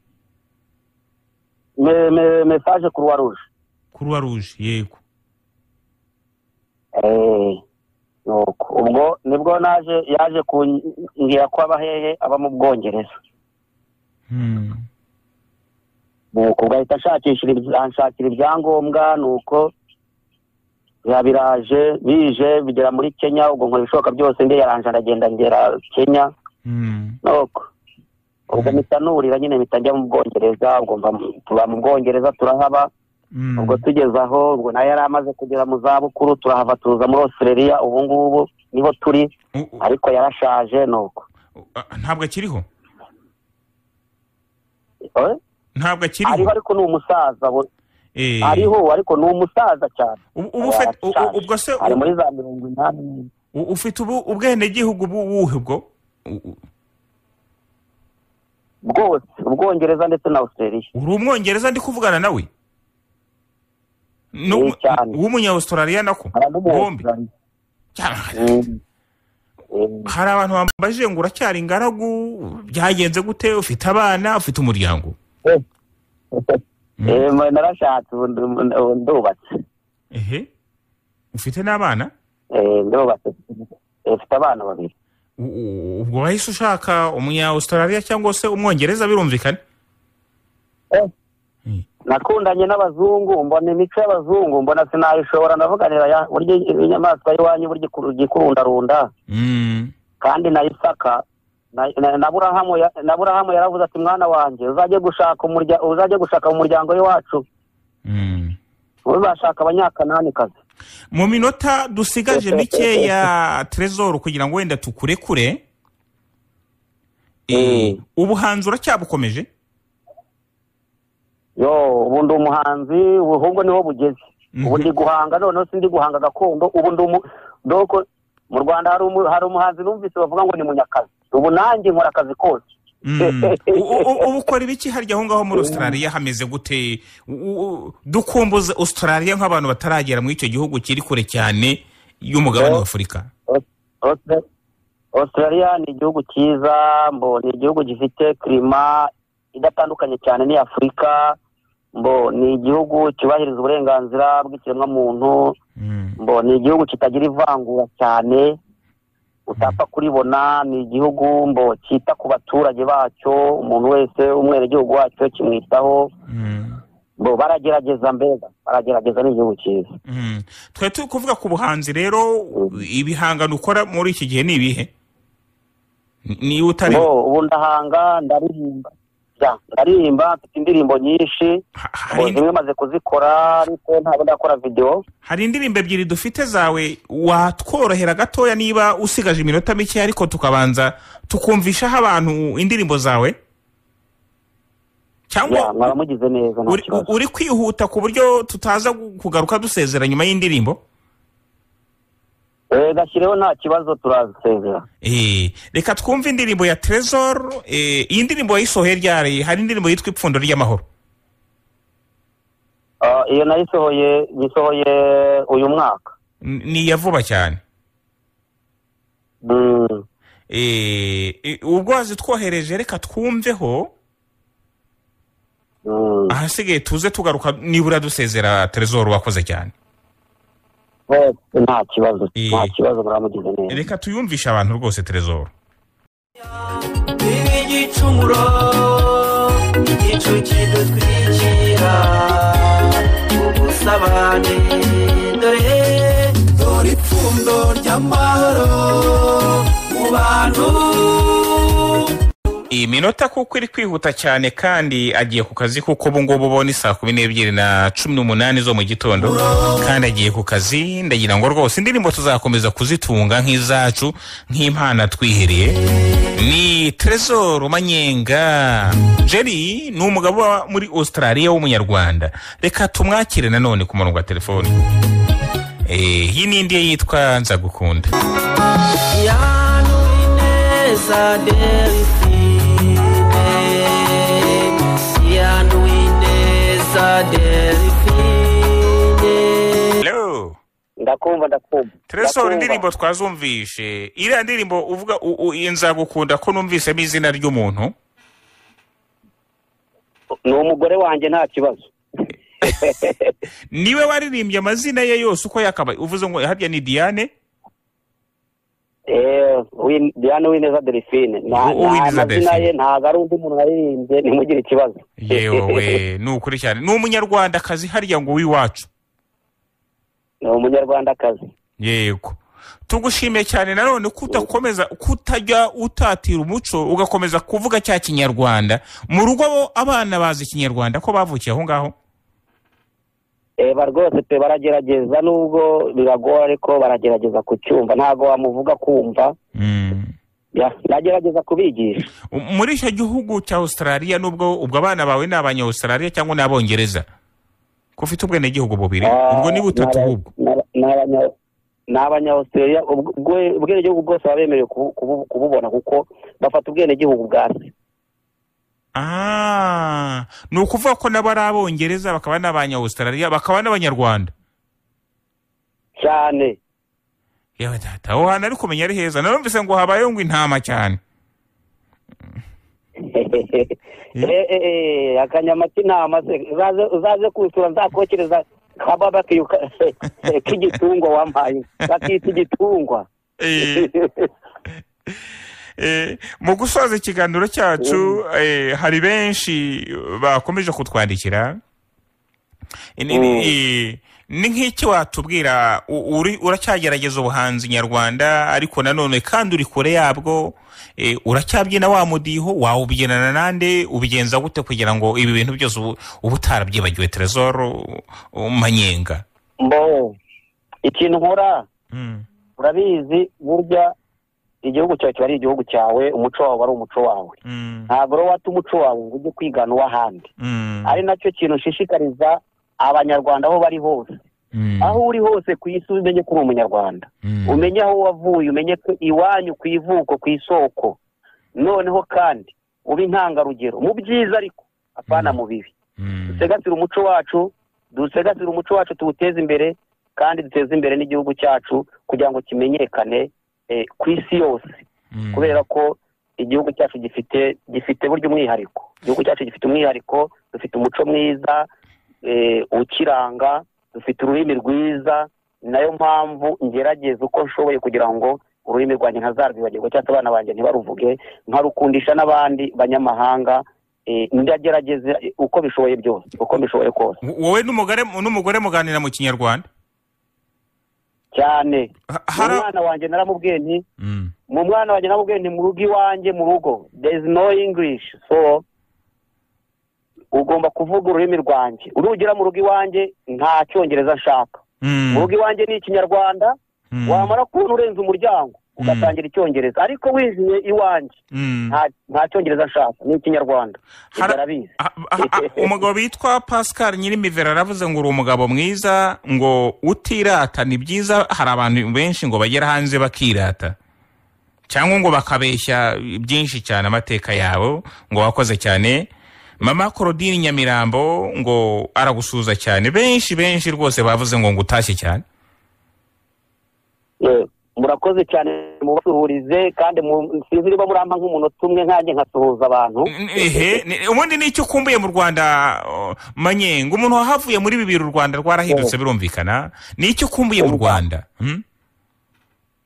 me- me- mesaje kuruwa ruje kuruwa ruje yego Eh, nuko ubwo nibwo naje yaje kumbwira ko aba hehe aba mu bwongereza Mm. nuko ubwo ahita ashakishira ibya- anshakira ibyangombwa nuko biba biraje bije bigera muri kenya ubwo nkora ibishoboka byose ndi yaranje aragenda ngera kenya Mm. nuko ubwo Mhm. mpita nurira nyine mpita njya mu bwongereza ubwo mva mu- tuba mu bwongereza turahaba Mm. ubwo tugeze aho ubwo nawe yari amaze kugera mu zabukuru turahava tuza muri australia ubu ngubu niho turi U- u- ariko yarashaje nuko a- ntabwo akiriho Eh? ntabwo ariho akiriho ariko ni umusaza we. Eh, ariho ariko ni umusaza cyane ubu- ubu ufite- u- u- Arashaje. ubwo se ari muri za mirongo inani n'imwe. u- ufite ubu- ubwenegihugu bu- buhe bwo U- u- bwose ubwongereza ndetse na australia uri umwongereza ndi kuvugana nawe Eh, cyane. w'umunyawustraliya nako bombi aramuhobera Cyane. hari abantu bambajije ngo uracyari ingaragu byagenze gute ufite abana ufite umuryango Mm. narashatse ubu ndu- ubu ndubatse ehe ufite n'abana Eh, ndubatse Eh, mfite abana babiri U- u- ubwo wahise ushaka umunyawustraliya cyangwa se umwongereza birumvikana nakundanye n'abazungu mbona imico y'abazungu mbona sinayishobora ndavuganira ya- burya inyamaswa y'iwanyu burya ikur- ijya ikurundarunda Mm. kandi na isaka na- na- na Aburahamu ya- na Aburahamu yaravuze ati mwana wanjye uzajye gushaka umurya- uzajye gushaka mu muryango w'iwacu Mm. uzashaka abanyakananikazi mu minota dusigaje mikeya terezoro kugira ngo wenda tukurekure Eh, ubuhanzi uracyabukomeje yo ubu ndi umuhanzi ubu- ahubwo niho bugeze ubu Mhm. ndi guhanga noneho si ndi guhanga gakondo ubu ndi umu- doko mu rwanda hari umu- hari umuhanzi numvise bavuga ngo ni munyakazi ubu nanjye nkora akazi kose Mm. U- u- u- ubu ukora ibiki harya aho ngaho muri australia hameze gute U- u- dukumbuze australia nk'abantu bataragera muri icyo gihugu kiri kure cyane y'umugabane wa afurika Austra- australia ni igihugu cyiza mbo ni igihugu gifite kirima idatandukanye cyane n'iya afurika mbo ni igihugu cyubahiriza uburenganzira bw'ikiremwamuntu Mm. mbo ni igihugu kitagira ivangura cyane utapfa kuribona ni igihugu mbo cyita ku baturage bacyo umuntu wese umwenegihugu wacyo kimwitaho Mm. mbo baragerageza mbega baragerageza ni igihugu cyiza Mm. twari turi kuvuga ku buhanzi rero ibihangano ukora muri iki gihe ni ibihe niba utari mbo ubu ndahanga ndaririmba Ya, ndaririmba mfite indirimbo nyinshi ha- ngo hari indi- zimwe maze kuzikora ariko ntabwo ndakora videwo hari indirimbo ebyiri dufite zawe watworohera gatoya niba usigaje iminota mike ariko tukabanza tukumvishaho abantu indirimbo zawe Ya, mwaba cyangwa mugize neza nta uri, kibazo uri kwihuta ku buryo tutaza gu- kugaruka dusezera nyuma y'indirimbo Eh, gashyireho nta kibazo turazisezera Eh, reka twumve indirimbo ya tresor eh, iyi ndirimbo yayisohoye ryari hari indirimbo yitwa ipfundo ry'amahoro Ah, iyo nayisohoye yisohoye uyu mwaka N- ni iya vuba cyane Mm. Eh, eh, ubwo wazitwohereje reka twumveho Mm. ahasigaye tuze tugaruka nibura dusezera terezoro wakoze cyane Eh, nta kibazo Eh. nta kibazo muramugize neza reka tuyumvishe abantu rwose terezoro igicumuro igicu kidutwikira ubusabane dore dore ipfundo ry'amahoro mu bantu iyi minota kuko iri kwihuta cyane kandi agiye ku kazi kuko ubu ngubu bo ni saa kumi n'ebyiri na cumi n'umunani zo mu gitondo kandi agiye ku kazi ndagira ngo rwose indirimbo tuzakomeza kuzitunga nk'izacu nk'impano twihereye ni terezoro manyenga jeri ni umugabo uba muri australia w'umunyarwanda reka tumwakire nanone ku murongo wa telefoni Eh, iyi ni indi ye yitwa nzagukunda yanu ineza delphine yanu ineza delphine Hello. ndakumva ndakumva tresor Ndakumva. indirimbo twazumvishe iriya ndirimbo uvuga u- u- iyi nzagukunda ko numvisemo izina ry'umuntu ni umugore wanjye nta kibazo niwe waririmbye amazina ye yose uko yakabaye uvuze ngo harya ni diane Eh, Win- Diane Uwineza Delphine nta U- Uwineza nta mazina Delphine. ye ntabwo ari undi muntu waririmbye ntimugire ikibazo yewe we, ni ukuri cyane ni umunyarwandakazi harya ngo w'iwacu ni umunyarwandakazi yego tugushimiye cyane nanone ko udakomeza kutajya utatira umuco ugakomeza kuvuga cya kinyarwanda mu rugo abo abana bazi ikinyarwanda ko bavukiye aho ngaho eba rwose pe baragerageza nubwo biragoye ariko baragerageza kucyumva ntabwo wamuvuga kumva Mm. Ya- ndagerageza kubigisha U- muri icyo gihugu cya australia nubwo ubwo abana bawe ni abanyaustralia cyangwa ni abongereza ko ufite ubwenegihugu bubiri ubwo ni butatu bubwo ni abanyawustraliya ubwenegihugu bwose baba bemerewe kubu- kubu- kububona kuko bafata ubwenegihugu bwa se Ah, ni ukuvuga ko nabo ari abongereza bakaba n'abanyaustralia bakaba n'abanyarwanda cyane yewe data aho hantu ari kumenya ari heza narumvise ngo habayeho ngo intama cyane Eh, eh, eh, akanyama k'intama se uzaze- uzaze kusura nzakokereza kababa kiyuka- k'igitungwa wampaye bakita igitungwa Eh, eh, mu gusoza ikiganiro cyacu eh, hari benshi bakomeje kutwandikira Eh, ni- ni- eh, ni nk'iki watubwira u- uri- uracyagerageza ubuhanzi nyarwanda ariko nanone kandi uri kure yabwo eh, uracyabyina wa mudiho wawubyinana nande ubigenza gute kugira ngo ibi bintu byose ubu uba utarabyibagiwe terezoro manyenga mbo ikintu nkora Mm. urabizi burya igihugu cyawe kiba ari igihugu cyawe umuco wawe ari umuco wawe Mm. ntabwo rero wata umuco wawe ngo ujye kwigana uw'ahandi Mm. ari nacyo kintu nshishikariza abanyarwanda aho bari hose Mm. aho uri hose ku isi umenye ko uri umunyarwanda Mm. umenye aho wavuye umenye ko iwanyu ku ivuko ku isoko noneho kandi ube intangarugero mu byiza ariko apana mu bibi Mm. dusegasire umuco wacu dusegasire umuco wacu tuwuteze imbere kandi duteze imbere n'igihugu cyacu kugira ngo kimenyekane eh, ku isi yose Mm. kubera ko igihugu cyacu gifite gifite burya umwihariko igihugu cyacu gifite umwihariko dufite umuco mwiza eh, ukiranga dufite ururimi rwiza ni nayo mpamvu ngerageza uko nshoboye kugira ngo ururimi rwanjye ntazarwibagirwa cyangwa se abana banjye ntibaruvuge nkarukundisha n'abandi banyamahanga eh, ndagerageza eh, uko bishoboye byose uko bishoboye kose W- wowe n'umugore n'umugore muganira mu kinyarwanda cyane Ha- hari a- umwana wanjye naramubwiye nti Mm. mu mwana wanjye namubwiye ni mu rugo iwanjye mu rugo there is no english so ugomba kuvuga ururimi rwanjye nugera mu rugo iwanjye nta cyongereza nshaka Mm. mu rugo iwanjye ni ikinyarwanda Mm. wamara kubona urenze umuryango ugatangira icyongereza ariko winjiye iwanjye Mm. nta- nta cyongereza nshaka ni ikinyarwanda ibyo Hara- arabizi Ah, ah, ah, umugabo witwa pascal nyirimivera aravuze ngo uri umugabo mwiza ngo utirata ni byiza hari abantu benshi ngo bagera hanze bakirata cyangwa ngo bakabeshya byinshi cyane amateka yabo ngo wakoze cyane mama korodini nyamirambo ngo aragusuhuza cyane benshi benshi rwose bavuze ngo ngo utashye cyane Eh, murakoze cyane mubasuhurize kandi mu- sinzi niba murampa nk'umunota umwe nkanjye nkasuhuza abantu ehe ni- ubundi ni icyo ukumbuye mu rwanda oh, manyenga umuntu wahavuye muri bibiri u rwanda rwarahindutse birumvikana ni icyo ukumbuye mu rwanda Hmm?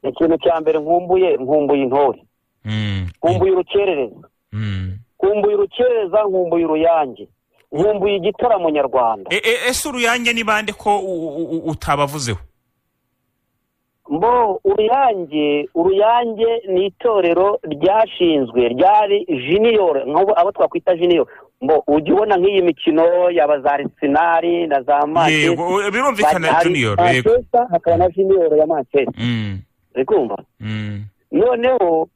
ikintu cya mbere nkumbuye nkumbuye intore Mm. nkumbuye urukerereza Mm. nkumbuye urukereza nkumbuye uruyange nkumbuye igitaramo nyarwanda E- e- ese uruyange ni bande ko u- u- u- utabavuzeho mbo uruyange uruyange ni itorero ryashinzwe ryari jiniyoro nk'ubu abo twakwita jiniyoro mbo ujya ubona nk'iyi mikino yaba za arisenali na za yego manchester o- birumvikana hari junior yego manchester hakaba na jiniyoro ya manchester Mm. uri kumva Mm. noneho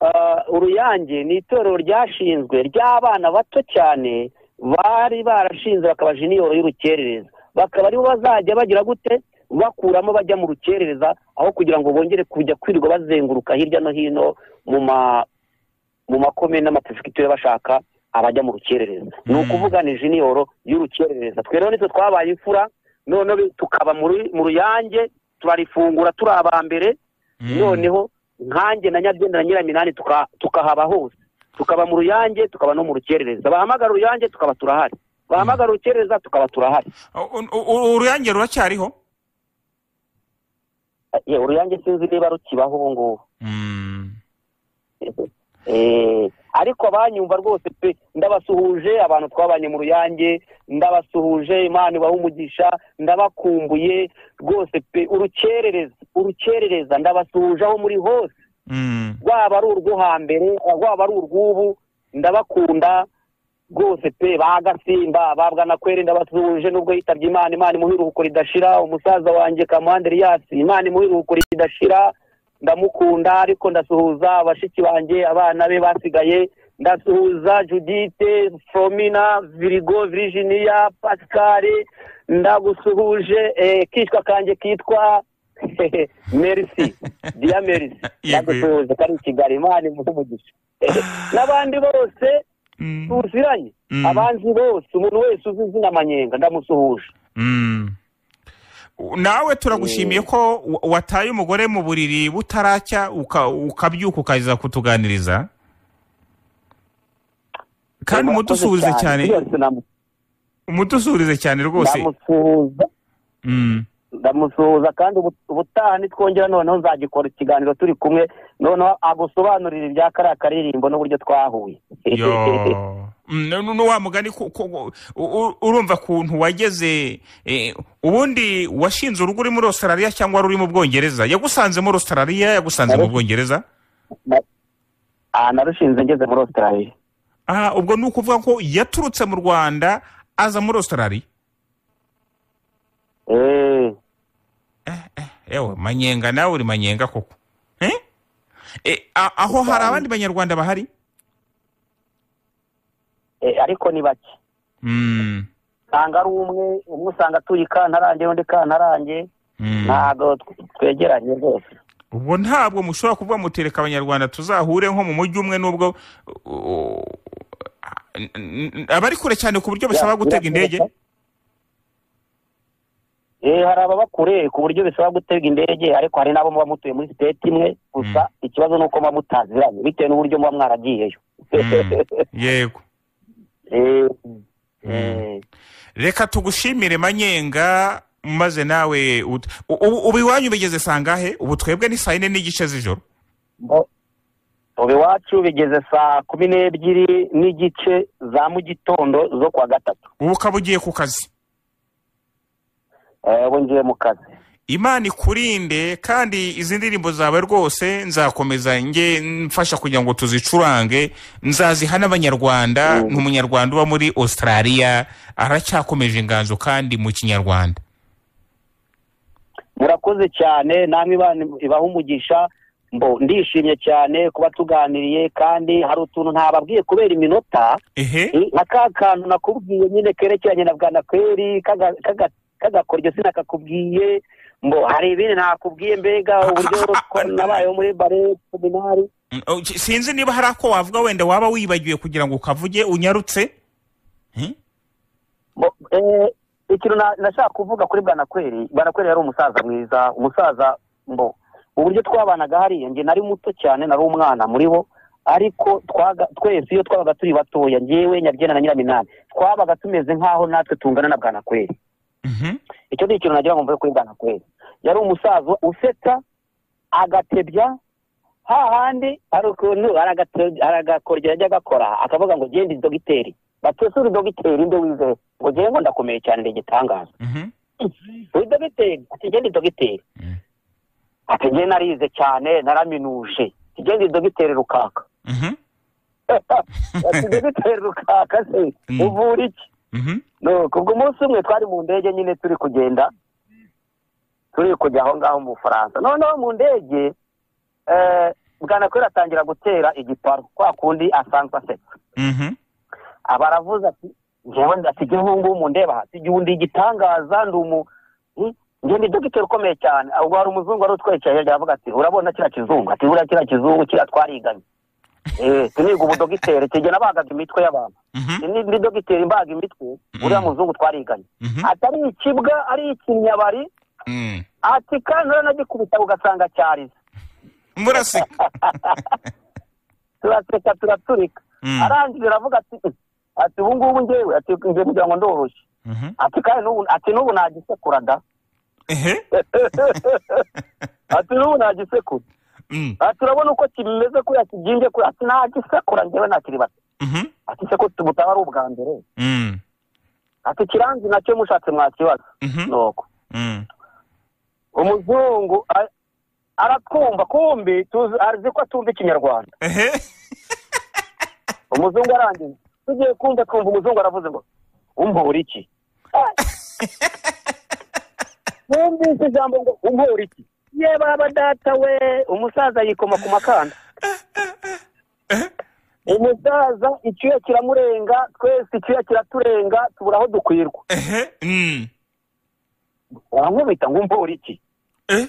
ah, uruyange ni itorero ryashinzwe ry'abana bato cyane bari barashinze bakaba jiniyoro y'urukerereza bakaba aribo bazajya bagira gute bakuramo bajya mu rukerereza aho kugira ngo bongere kujya kwirirwa bazenguruka hirya no hino mu ma mu makome n'amapesikiture bashaka abajya mu rukerereza ni ukuvuga ni jiniyoro y'urukerereza twe rero nitwe twabaye imfura noneho bi- tukaba muri- mu ruyange turarifungura turi aba mbere noneho nkanjye na nyabyenda na nyiraminani tuka- tukahaba hose tukaba mu ruyange tukaba no mu rukerereza bahamagara uruyange tukaba turahari bahamagara urukerereza tukaba turahari U- u- u- uruyange ruracyariho Ye, uruyange sinzi niba rukibaho ubu ngubu Mm. Eh, ariko abanyumva rwose pe ndabasuhuje abantu twabanye mu ruyange ndabasuhuje imana ibaha umugisha ndabakumbuye rwose pe urukerereza urukerereza ndabasuhuje aho muri hose Mm. rwaba ari urwo hambere rwaba ari urw'ubu ndabakunda rwose pe bagasimba babwa na kweri ndabasuhuje nubwo yitabye imana imana imuha iruhuko ridashira umusaza wanjye kamuhande riyasi imana imuha iruhuko ridashira ndamukunda ariko ndasuhuza bashiki banjye abana be basigaye ndasuhuza judite foromina virigo virijiniya pasikari ndagusuhuje eh, kishwa kanjye kitwa merisi diya merisi Yego, yego. ndagusuhuje kari i kigali imana imuha umugisha n'abandi bose Mm. tuziranye Mm. abanzi bose umuntu wese uzi izina manyenga ndamusuhuje Mm. U- nawe turagushimiye ko wa- wataye umugore mu buriri butaracya uka- ukabyuka ukaza kutuganiriza kandi Murakoze umudusuhuze cyane byose ndamu- umudusuhurize cyane rwose ndamusuhuza Mm. ndamusuhuza kandi ubu- ubutaha nitwongera noneho nzagikora ikiganiro turi kumwe noneho agusobanurira ibya kariya karirimbo n'uburyo twahuye yo Mm, nu- nu- wa mugani ku- ku- u- u- urumva kuntu wageze eh, ubundi washinze urugo uri muri australia cyangwa ruri mu bwongereza yagusanze muri australia yagusanze mu Narushinze. bwongereza Ah, narushinze ngeze muri australia aha ubwo ni ukuvuga ko yaturutse mu rwanda aza muri australia Eh, ewe manyenga nawe uri manyenga koko Eh? Eh, a- aho hari abandi banyarwanda bahari eh, ariko ni bake Mm, usanga ari umwe umwe usanga atuye i kantarange undi kantarange mm. ntabwo twegeranye rwose ubwo ntabwo mushobora kuvuga mutereka abanyarwanda tuzahure nko mu mujyi umwe n'ubwo uh, n- n- abari kure cyane ku buryo basaba gutega indege Eh, hari ababa kure ku buryo bisaba gutega indege ariko hari n'abo muba mutuye muri siteti imwe gusa ikibazo ni uko muba mutaziranye bitewe n'uburyo muba mwaragiyeyo Mm, yego Eh, Mm. eh, reka tugushimire manyenga maze nawe ut- u- u- ubu iwanyu bigeze sangahe ubu twebwe ni saa yine n'igice z'ijoro bo- ubu iwacu bigeze saa kumi n'ebyiri n'igice za mu gitondo zo kuwa gatatu ubu ukaba ugiye ku kazi Eh, ubu ngiye mu kazi imana ikurinde kandi izi ndirimbo zawe rwose nzakomeza nge mfasha kugira ngo tuzicurange nzaziha n'abanyarwanda ni umunyarwanda uba muri australia aracyakomeje inganzo kandi mu kinyarwanda murakoze cyane namwe Imana ibaha umugisha mbo ndishimye cyane kuba tuganiriye kandi hari utuntu ntababwiye kubera iminota ehe Eh, nka ka kantu nakubwiye nyine kerekeranye na bwanakweri kaga- kaga- kagakoryo sinakakubwiye ngo hari ibindi nakubwiye mbega uburyo twa- nabayeho muri bare seminari Mm, oh, ki- sinzi niba hari ako wavuga wenda waba wibagiwe kugira ngo ukavuge unyarutse Bo- eh, ikintu na- nashaka kuvuga kuri bwanakweri bwanakweri yari umusaza mwiza umusaza mbo uburyo twabanaga hariya njye nari muto cyane nari umwana muri bo ariko twaga- twese iyo twabaga turi batoya ngewe nyabyenda na nyiraminani twabaga tumeze nk'aho natwe tungana na bwanakweri Mhm. icyo ni ikintu nagira ngo mvuge kuri bwana kweli yari umusaza usetsa agatebya hahandi hari ukuntu hari agate- hari agakoryo yajya agakora akavuga ngo genda dogiteri batese uri dogiteri nde wizewe ngo ngewe ngo ndakomeye cyane ndi igitangaza Mhm. uri dogiteri ati genda dogiteri Mm. ati ngewe narize cyane naraminuje ati genda dogiteri rukaka Mhm. ati dogiteri rukaka se Mm. uvura iki Mhm. no kubwo umunsi umwe twari mu ndege nyine turi kugenda turi kujya aho ngaho mu bufaransa noneho mu ndege eh, bwanakweli atangira gutera igiparu kwa kundi asanzwe asetsa Mhm. aba aravuze ati ngewe ndasigeho ubu mu ndeba hasi igihe undi igitangaza ndi umu Hmm? njye ni dogiteri ukomeye cyane ubwo hari umuzungu wari utwerekeye hirya aravuga ati urabona kiriya kizungu ati buriya kiriya kizungu kiriya twariganye eee tuniga ubudogiteri tujya nabagaga imitwe y'abantu Mhm. ni ndi dogiteri mbaga imitwe uriya muzungu twariganye Mhm. atari ikibwa ari ikinyabari Mm. ati kandi uranagikubita ugasanga cyarize muraseka turaseka turaturika Mm. arangije aravuga ati ati ubu ngubu ngewe ati ngiye kugira ngo ndoroshye Mhm. ati kandi n'ubu ati n'ubu nagisekura da ehe ati n'ubu nagisekura Mm. ati urabona uko kimeze kuriya kiginge kuriya ati nagisekura ngewe ntakiri bato Mhm. ati se ko butaba ari ubwa mbere Mm. ati kiranzi nacyo mushatse mwakibaza Mhm. nuko Mm. umuzungu a- aratwumva kumbi tuzi- azi ko atumva ikinyarwanda ehe umuzungu arangiye tugiye kumva twumva umuzungu aravuze ngo umpura iki Ah! numvise ijambo ngo umpura iki ye baba data we umusaza yikoma ku makanda umusaza icyuya kiramurenga twese icyuya kiraturenga tubura aho dukwirwa ehe Mm. urankubita ngo umpura iki Eh?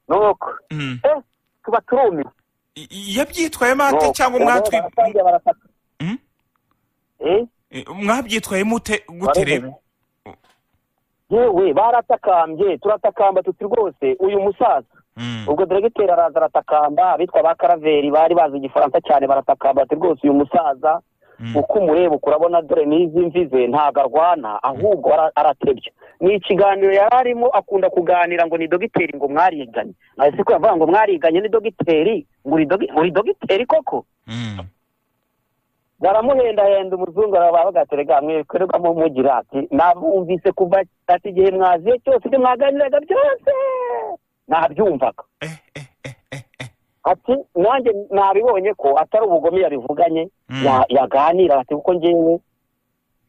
nuko Mm. eh tuba turumiwe Y- yabyitwayemo ate cyangwa mwatwi baratangiye barafata Mm? Eh, Eh, mwabyitwayemo ute- gute rero barumva. yewe baratakambye turatakamba tuti rwose uyu musaza Mm. ubwo diregiteri araza aratakamba abitwa ba karaveri bari bazi igifaransa cyane baratakamba bati rwose uyu musaza Mm. uko umureba ukurabona dore n'izi mvi ze ntabwo arwana ahubwo ara- aratebya ni ikiganiro yari arimo akunda kuganira ngo ni dogiteri ngo mwariganye ese ko yavuga ngo mwariganye ni dogiteri ngo uri dogi- uri dogiteri koko Mm. baramuhendahenda umuzungu arabavuga ati rega mwikorerwamo mugira ati nabumvise kuva ati igihe mwaziye cyose ibyo mwaganiraga byose nabyumvaga Eh, eh, eh, eh, eh. ati nanjye nabibonye ko atari ubugome yabivuganye Mm. ya- yaganira ati kuko ngewe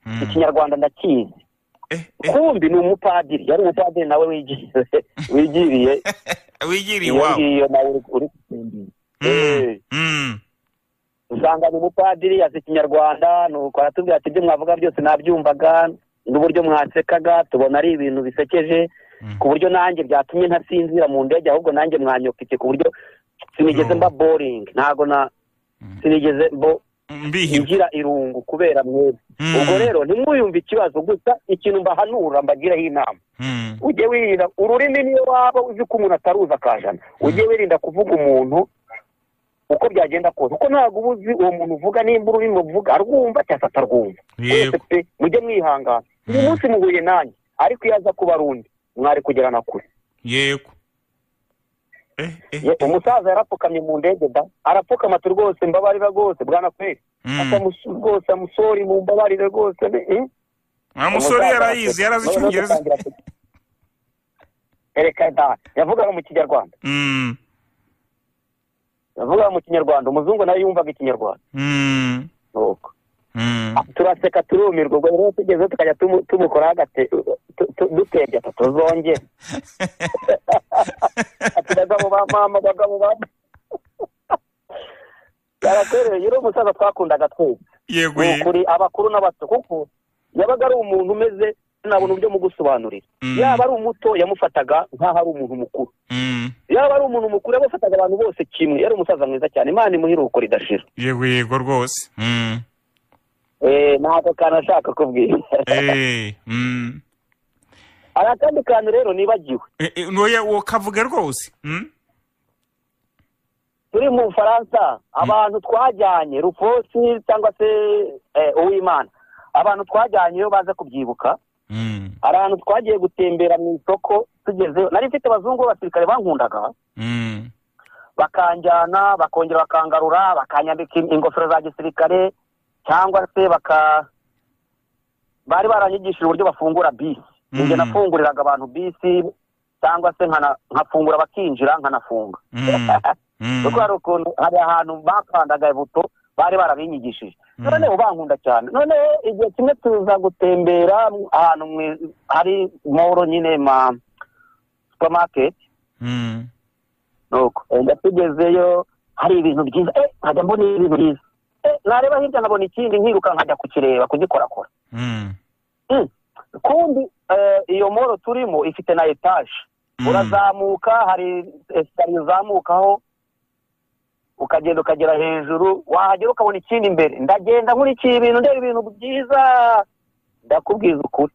Mm. ikinyarwanda ndakizi Eh, eh. kumbi ni umupadiri yari umupadiri nawe wigiriye wigiriye wigiriye iwabo iyo nawe uri- uri gusimbira Eh. Mm. Mm. usanga ni umupadiri yazi ikinyarwanda nuko aratubwira ati ibyo mwavuga byose nabyumvaga n'uburyo mwasekaga tubona ari ibintu bisekeje Mm. ku buryo nanjye byatumye ntasinzira mu ndege ahubwo nanjye mwanyokeke ku buryo sinigeze No. mba boringi ntago na sinigeze mbo- mbihirwa ngira irungu kubera mwebwe Mm. ubwo rero ntimwiyumve ikibazo gusa ikintu mbahanura mbagiraho inama Mm. ujye wirinda ururimi niyo waba uzi ko umuntu ataruzi akajana ujye wirinda kuvuga umuntu uko byagenda kose kuko ntabwo uba uzi uwo muntu uvuga nimba ururimi uvuga arwumva cyangwa se atarwumva Yego. Mwese pe mujye mwihangana uyu Mm. munsi muhuye nanjye ariko iyo aza kuba arundi mwari kugerana kure yego Eh, eh, Ye- umusaza yarapfukamye mu ndege da arapfukama ati rwose mbabarira rwose bwana kweri Mm. asa musu- rwose amusori mu mbabarire rwose ni- eh? wa musore yarayizi yarazi Noneho icyongereza dutangira ku- Ereka da yavugaga mu kinyarwanda Mm. yavugaga mu kinyarwanda umuzungu nawe yumvaga ikinyarwanda Mm. nuko Mm. turaseka turumirwa ubwo rero tugeze tukajya tumu- tumukoraho agate tu- tu- dutebye ati tuzongere ati bagabo ba mama bagabo ba yarakwereye yari umusaza twakundaga twese yego ni yego ukuri abakuru n'abato kuko yabaga ari umuntu umeze sinabona uburyo mugusobanurira Mm. yaba ari umuto yamufataga nk'aho ari umuntu mukuru Mm. yaba ari umuntu mukuru yamufataga abantu bose kimwe yari umusaza mwiza cyane imana imuhiruko ridashira yego yego rwose Mm. Eh, ni ako kantu ashaka kubwira Eh, mm. hari akandi kantu rero nibagiwe Eh, eh, noya uwo kavuge rwose Mm. turi mu bufaransa abantu twajyanye rufosi cyangwa se eh, uwimana abantu twajyanye iyo baza kubyibuka Mm. hari ahantu twagiye gutembera mu isoko tugezeyo nari mfite abazungu b'abasirikare bankundaga Mm. bakanjyana bakongera bakangarura bakanyambika ingofero za gisirikare cyangwa se baka bari baranyigishije uburyo bafungura bisi ninjye Mm. nafunguriraga abantu bisi cyangwa se nkana- nkafungura bakinjira nkanafunga Mm. Mm. kuko hari ukuntu hari ahantu bakandaga buto bari barabinyigishije Mm. noneho bankunda cyane noneho igihe kimwe tuza gutembera ahantu mwi- hari moro nyine ma supermarket Mm. nuko wenda tugezeyo hari ibintu byiza eh nkajya mbona ibintu byiza eh nareba hirya nkabona ikindi nkiruka nkajya kukireba kugikorakora Mm. Mm. kundi eh, iyo moro turimo ifite na etaje Mm. urazamuka hari esikariye uzamukaho ukagenda ukagera hejuru wahagera ukabona ikindi imbere ndagenda nkurikiye ibintu ndeba ibintu byiza ndakubwiza ukuri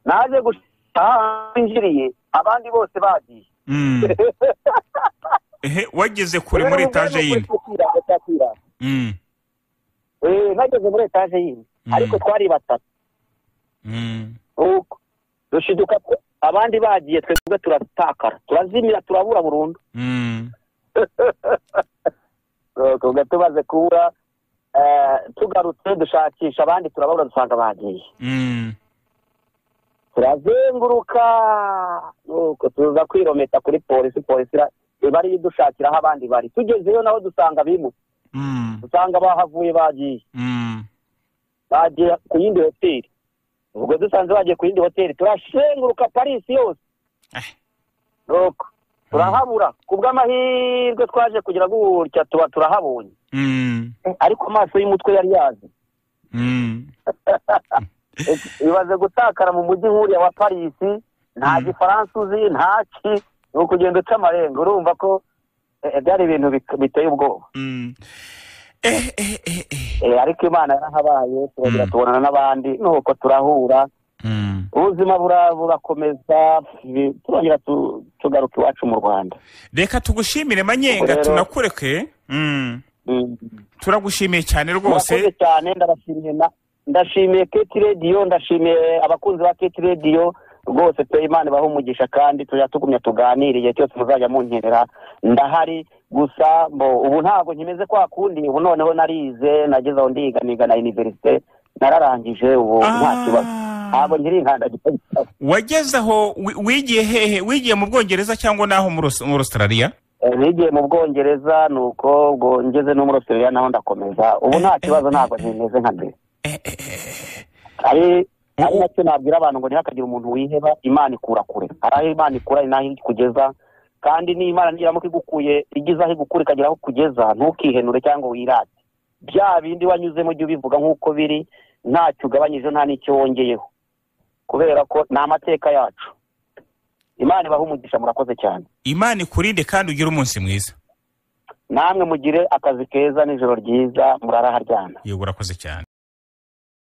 naje gushaka aho njiriye abandi bose bagiye Mm. ehe wageze kure muri etaje yindi yindi Mm. nageze muri etaje yindi Mm. ariko twari batatu Mm. uko dushiduka ko abandi bagiye twebwe turatakara turazimira turabura burundu Mm. tuba tumaze kubura eh, tugarutse dushakisha abandi turababura dusanga bagiye Mm. turazenguruka nuko tuza kwirometa kuri polisi polisi ira- iba ariyo idushakira aho abandi bari tugezeyo naho dusanga bimutse Mm. dusanga bahavuye bagiye Mm. bagiye ku yindi hoteli ubwo dusanze bagiye ku yindi hoteli turashenguruka parisi yose Eh. nuko turahabura ku bw'amahirwe twaje kugira gutya tuba turahabonye Mm. ariko amaso y'umutwe yari yazi Mm. ibaze gutakara mu mujyi nk'uriya wa parisi nta Mm. gifaransa uzi nta ki ni ukugenda uca amarenga urumva ko eh, eh, byari ibintu bik- biteye ubwoba Mm. Eh, eh, eh, eh. Eh, ariko imana yarahabaye turagera Mm. tubonana n'abandi nuko turahura Mm. ubuzima bura- burakomeza ibi- turongera tu- tugaruka iwacu mu rwanda reka tugushimire manyenga Rero- tunakureke Mm. Mm. turagushimiye cyane murakoze rwose cyane ndabashimiye na- ndashimiye keti radiyo ndashimiye abakunzi ba keti radiyo rwose pe imana ibahe umugisha kandi tujya tugumya tuganire igihe cyose muzajya munkenera ndahari gusa mbo ubu ntabwo nkimeze kwa kundi ubu noneho narize nageze aho ndiga niga na iniverisite nararangije ubu nta kibazo ntabwo Ah, nkiri inkandagira wageze aho wi- wigiye hehe wigiye mu bwongereza cyangwa naho muri Aus- muri australia Eh, nigiye mu bwongereza ni uko ubwo ngeze no muri australia naho ndakomeza ubu nta kibazo ntabwo nkimeze nka mbere Eh, eh, eh. ari ari Ubu- nacyo nabwira abantu ngo ntihakagire umuntu wiheba imana ikura kure hari aho imana ikura ni naho ikugeza kandi n'imana niramuka igukuye igeze aho igukura ikagera aho ikugeza ntukihenure cyangwa wirate bya bindi wanyuzemo ujye ubivuga nk'uko biri ntacyo ugabanyije nta n'icyo wongeyeho kubera ko ni amateka yacu imana ibaha umugisha murakoze cyane imana ikurinde kandi ugire umunsi mwiza namwe mugire akazi keza n'ijoro ryiza murara haryana yego urakoze cyane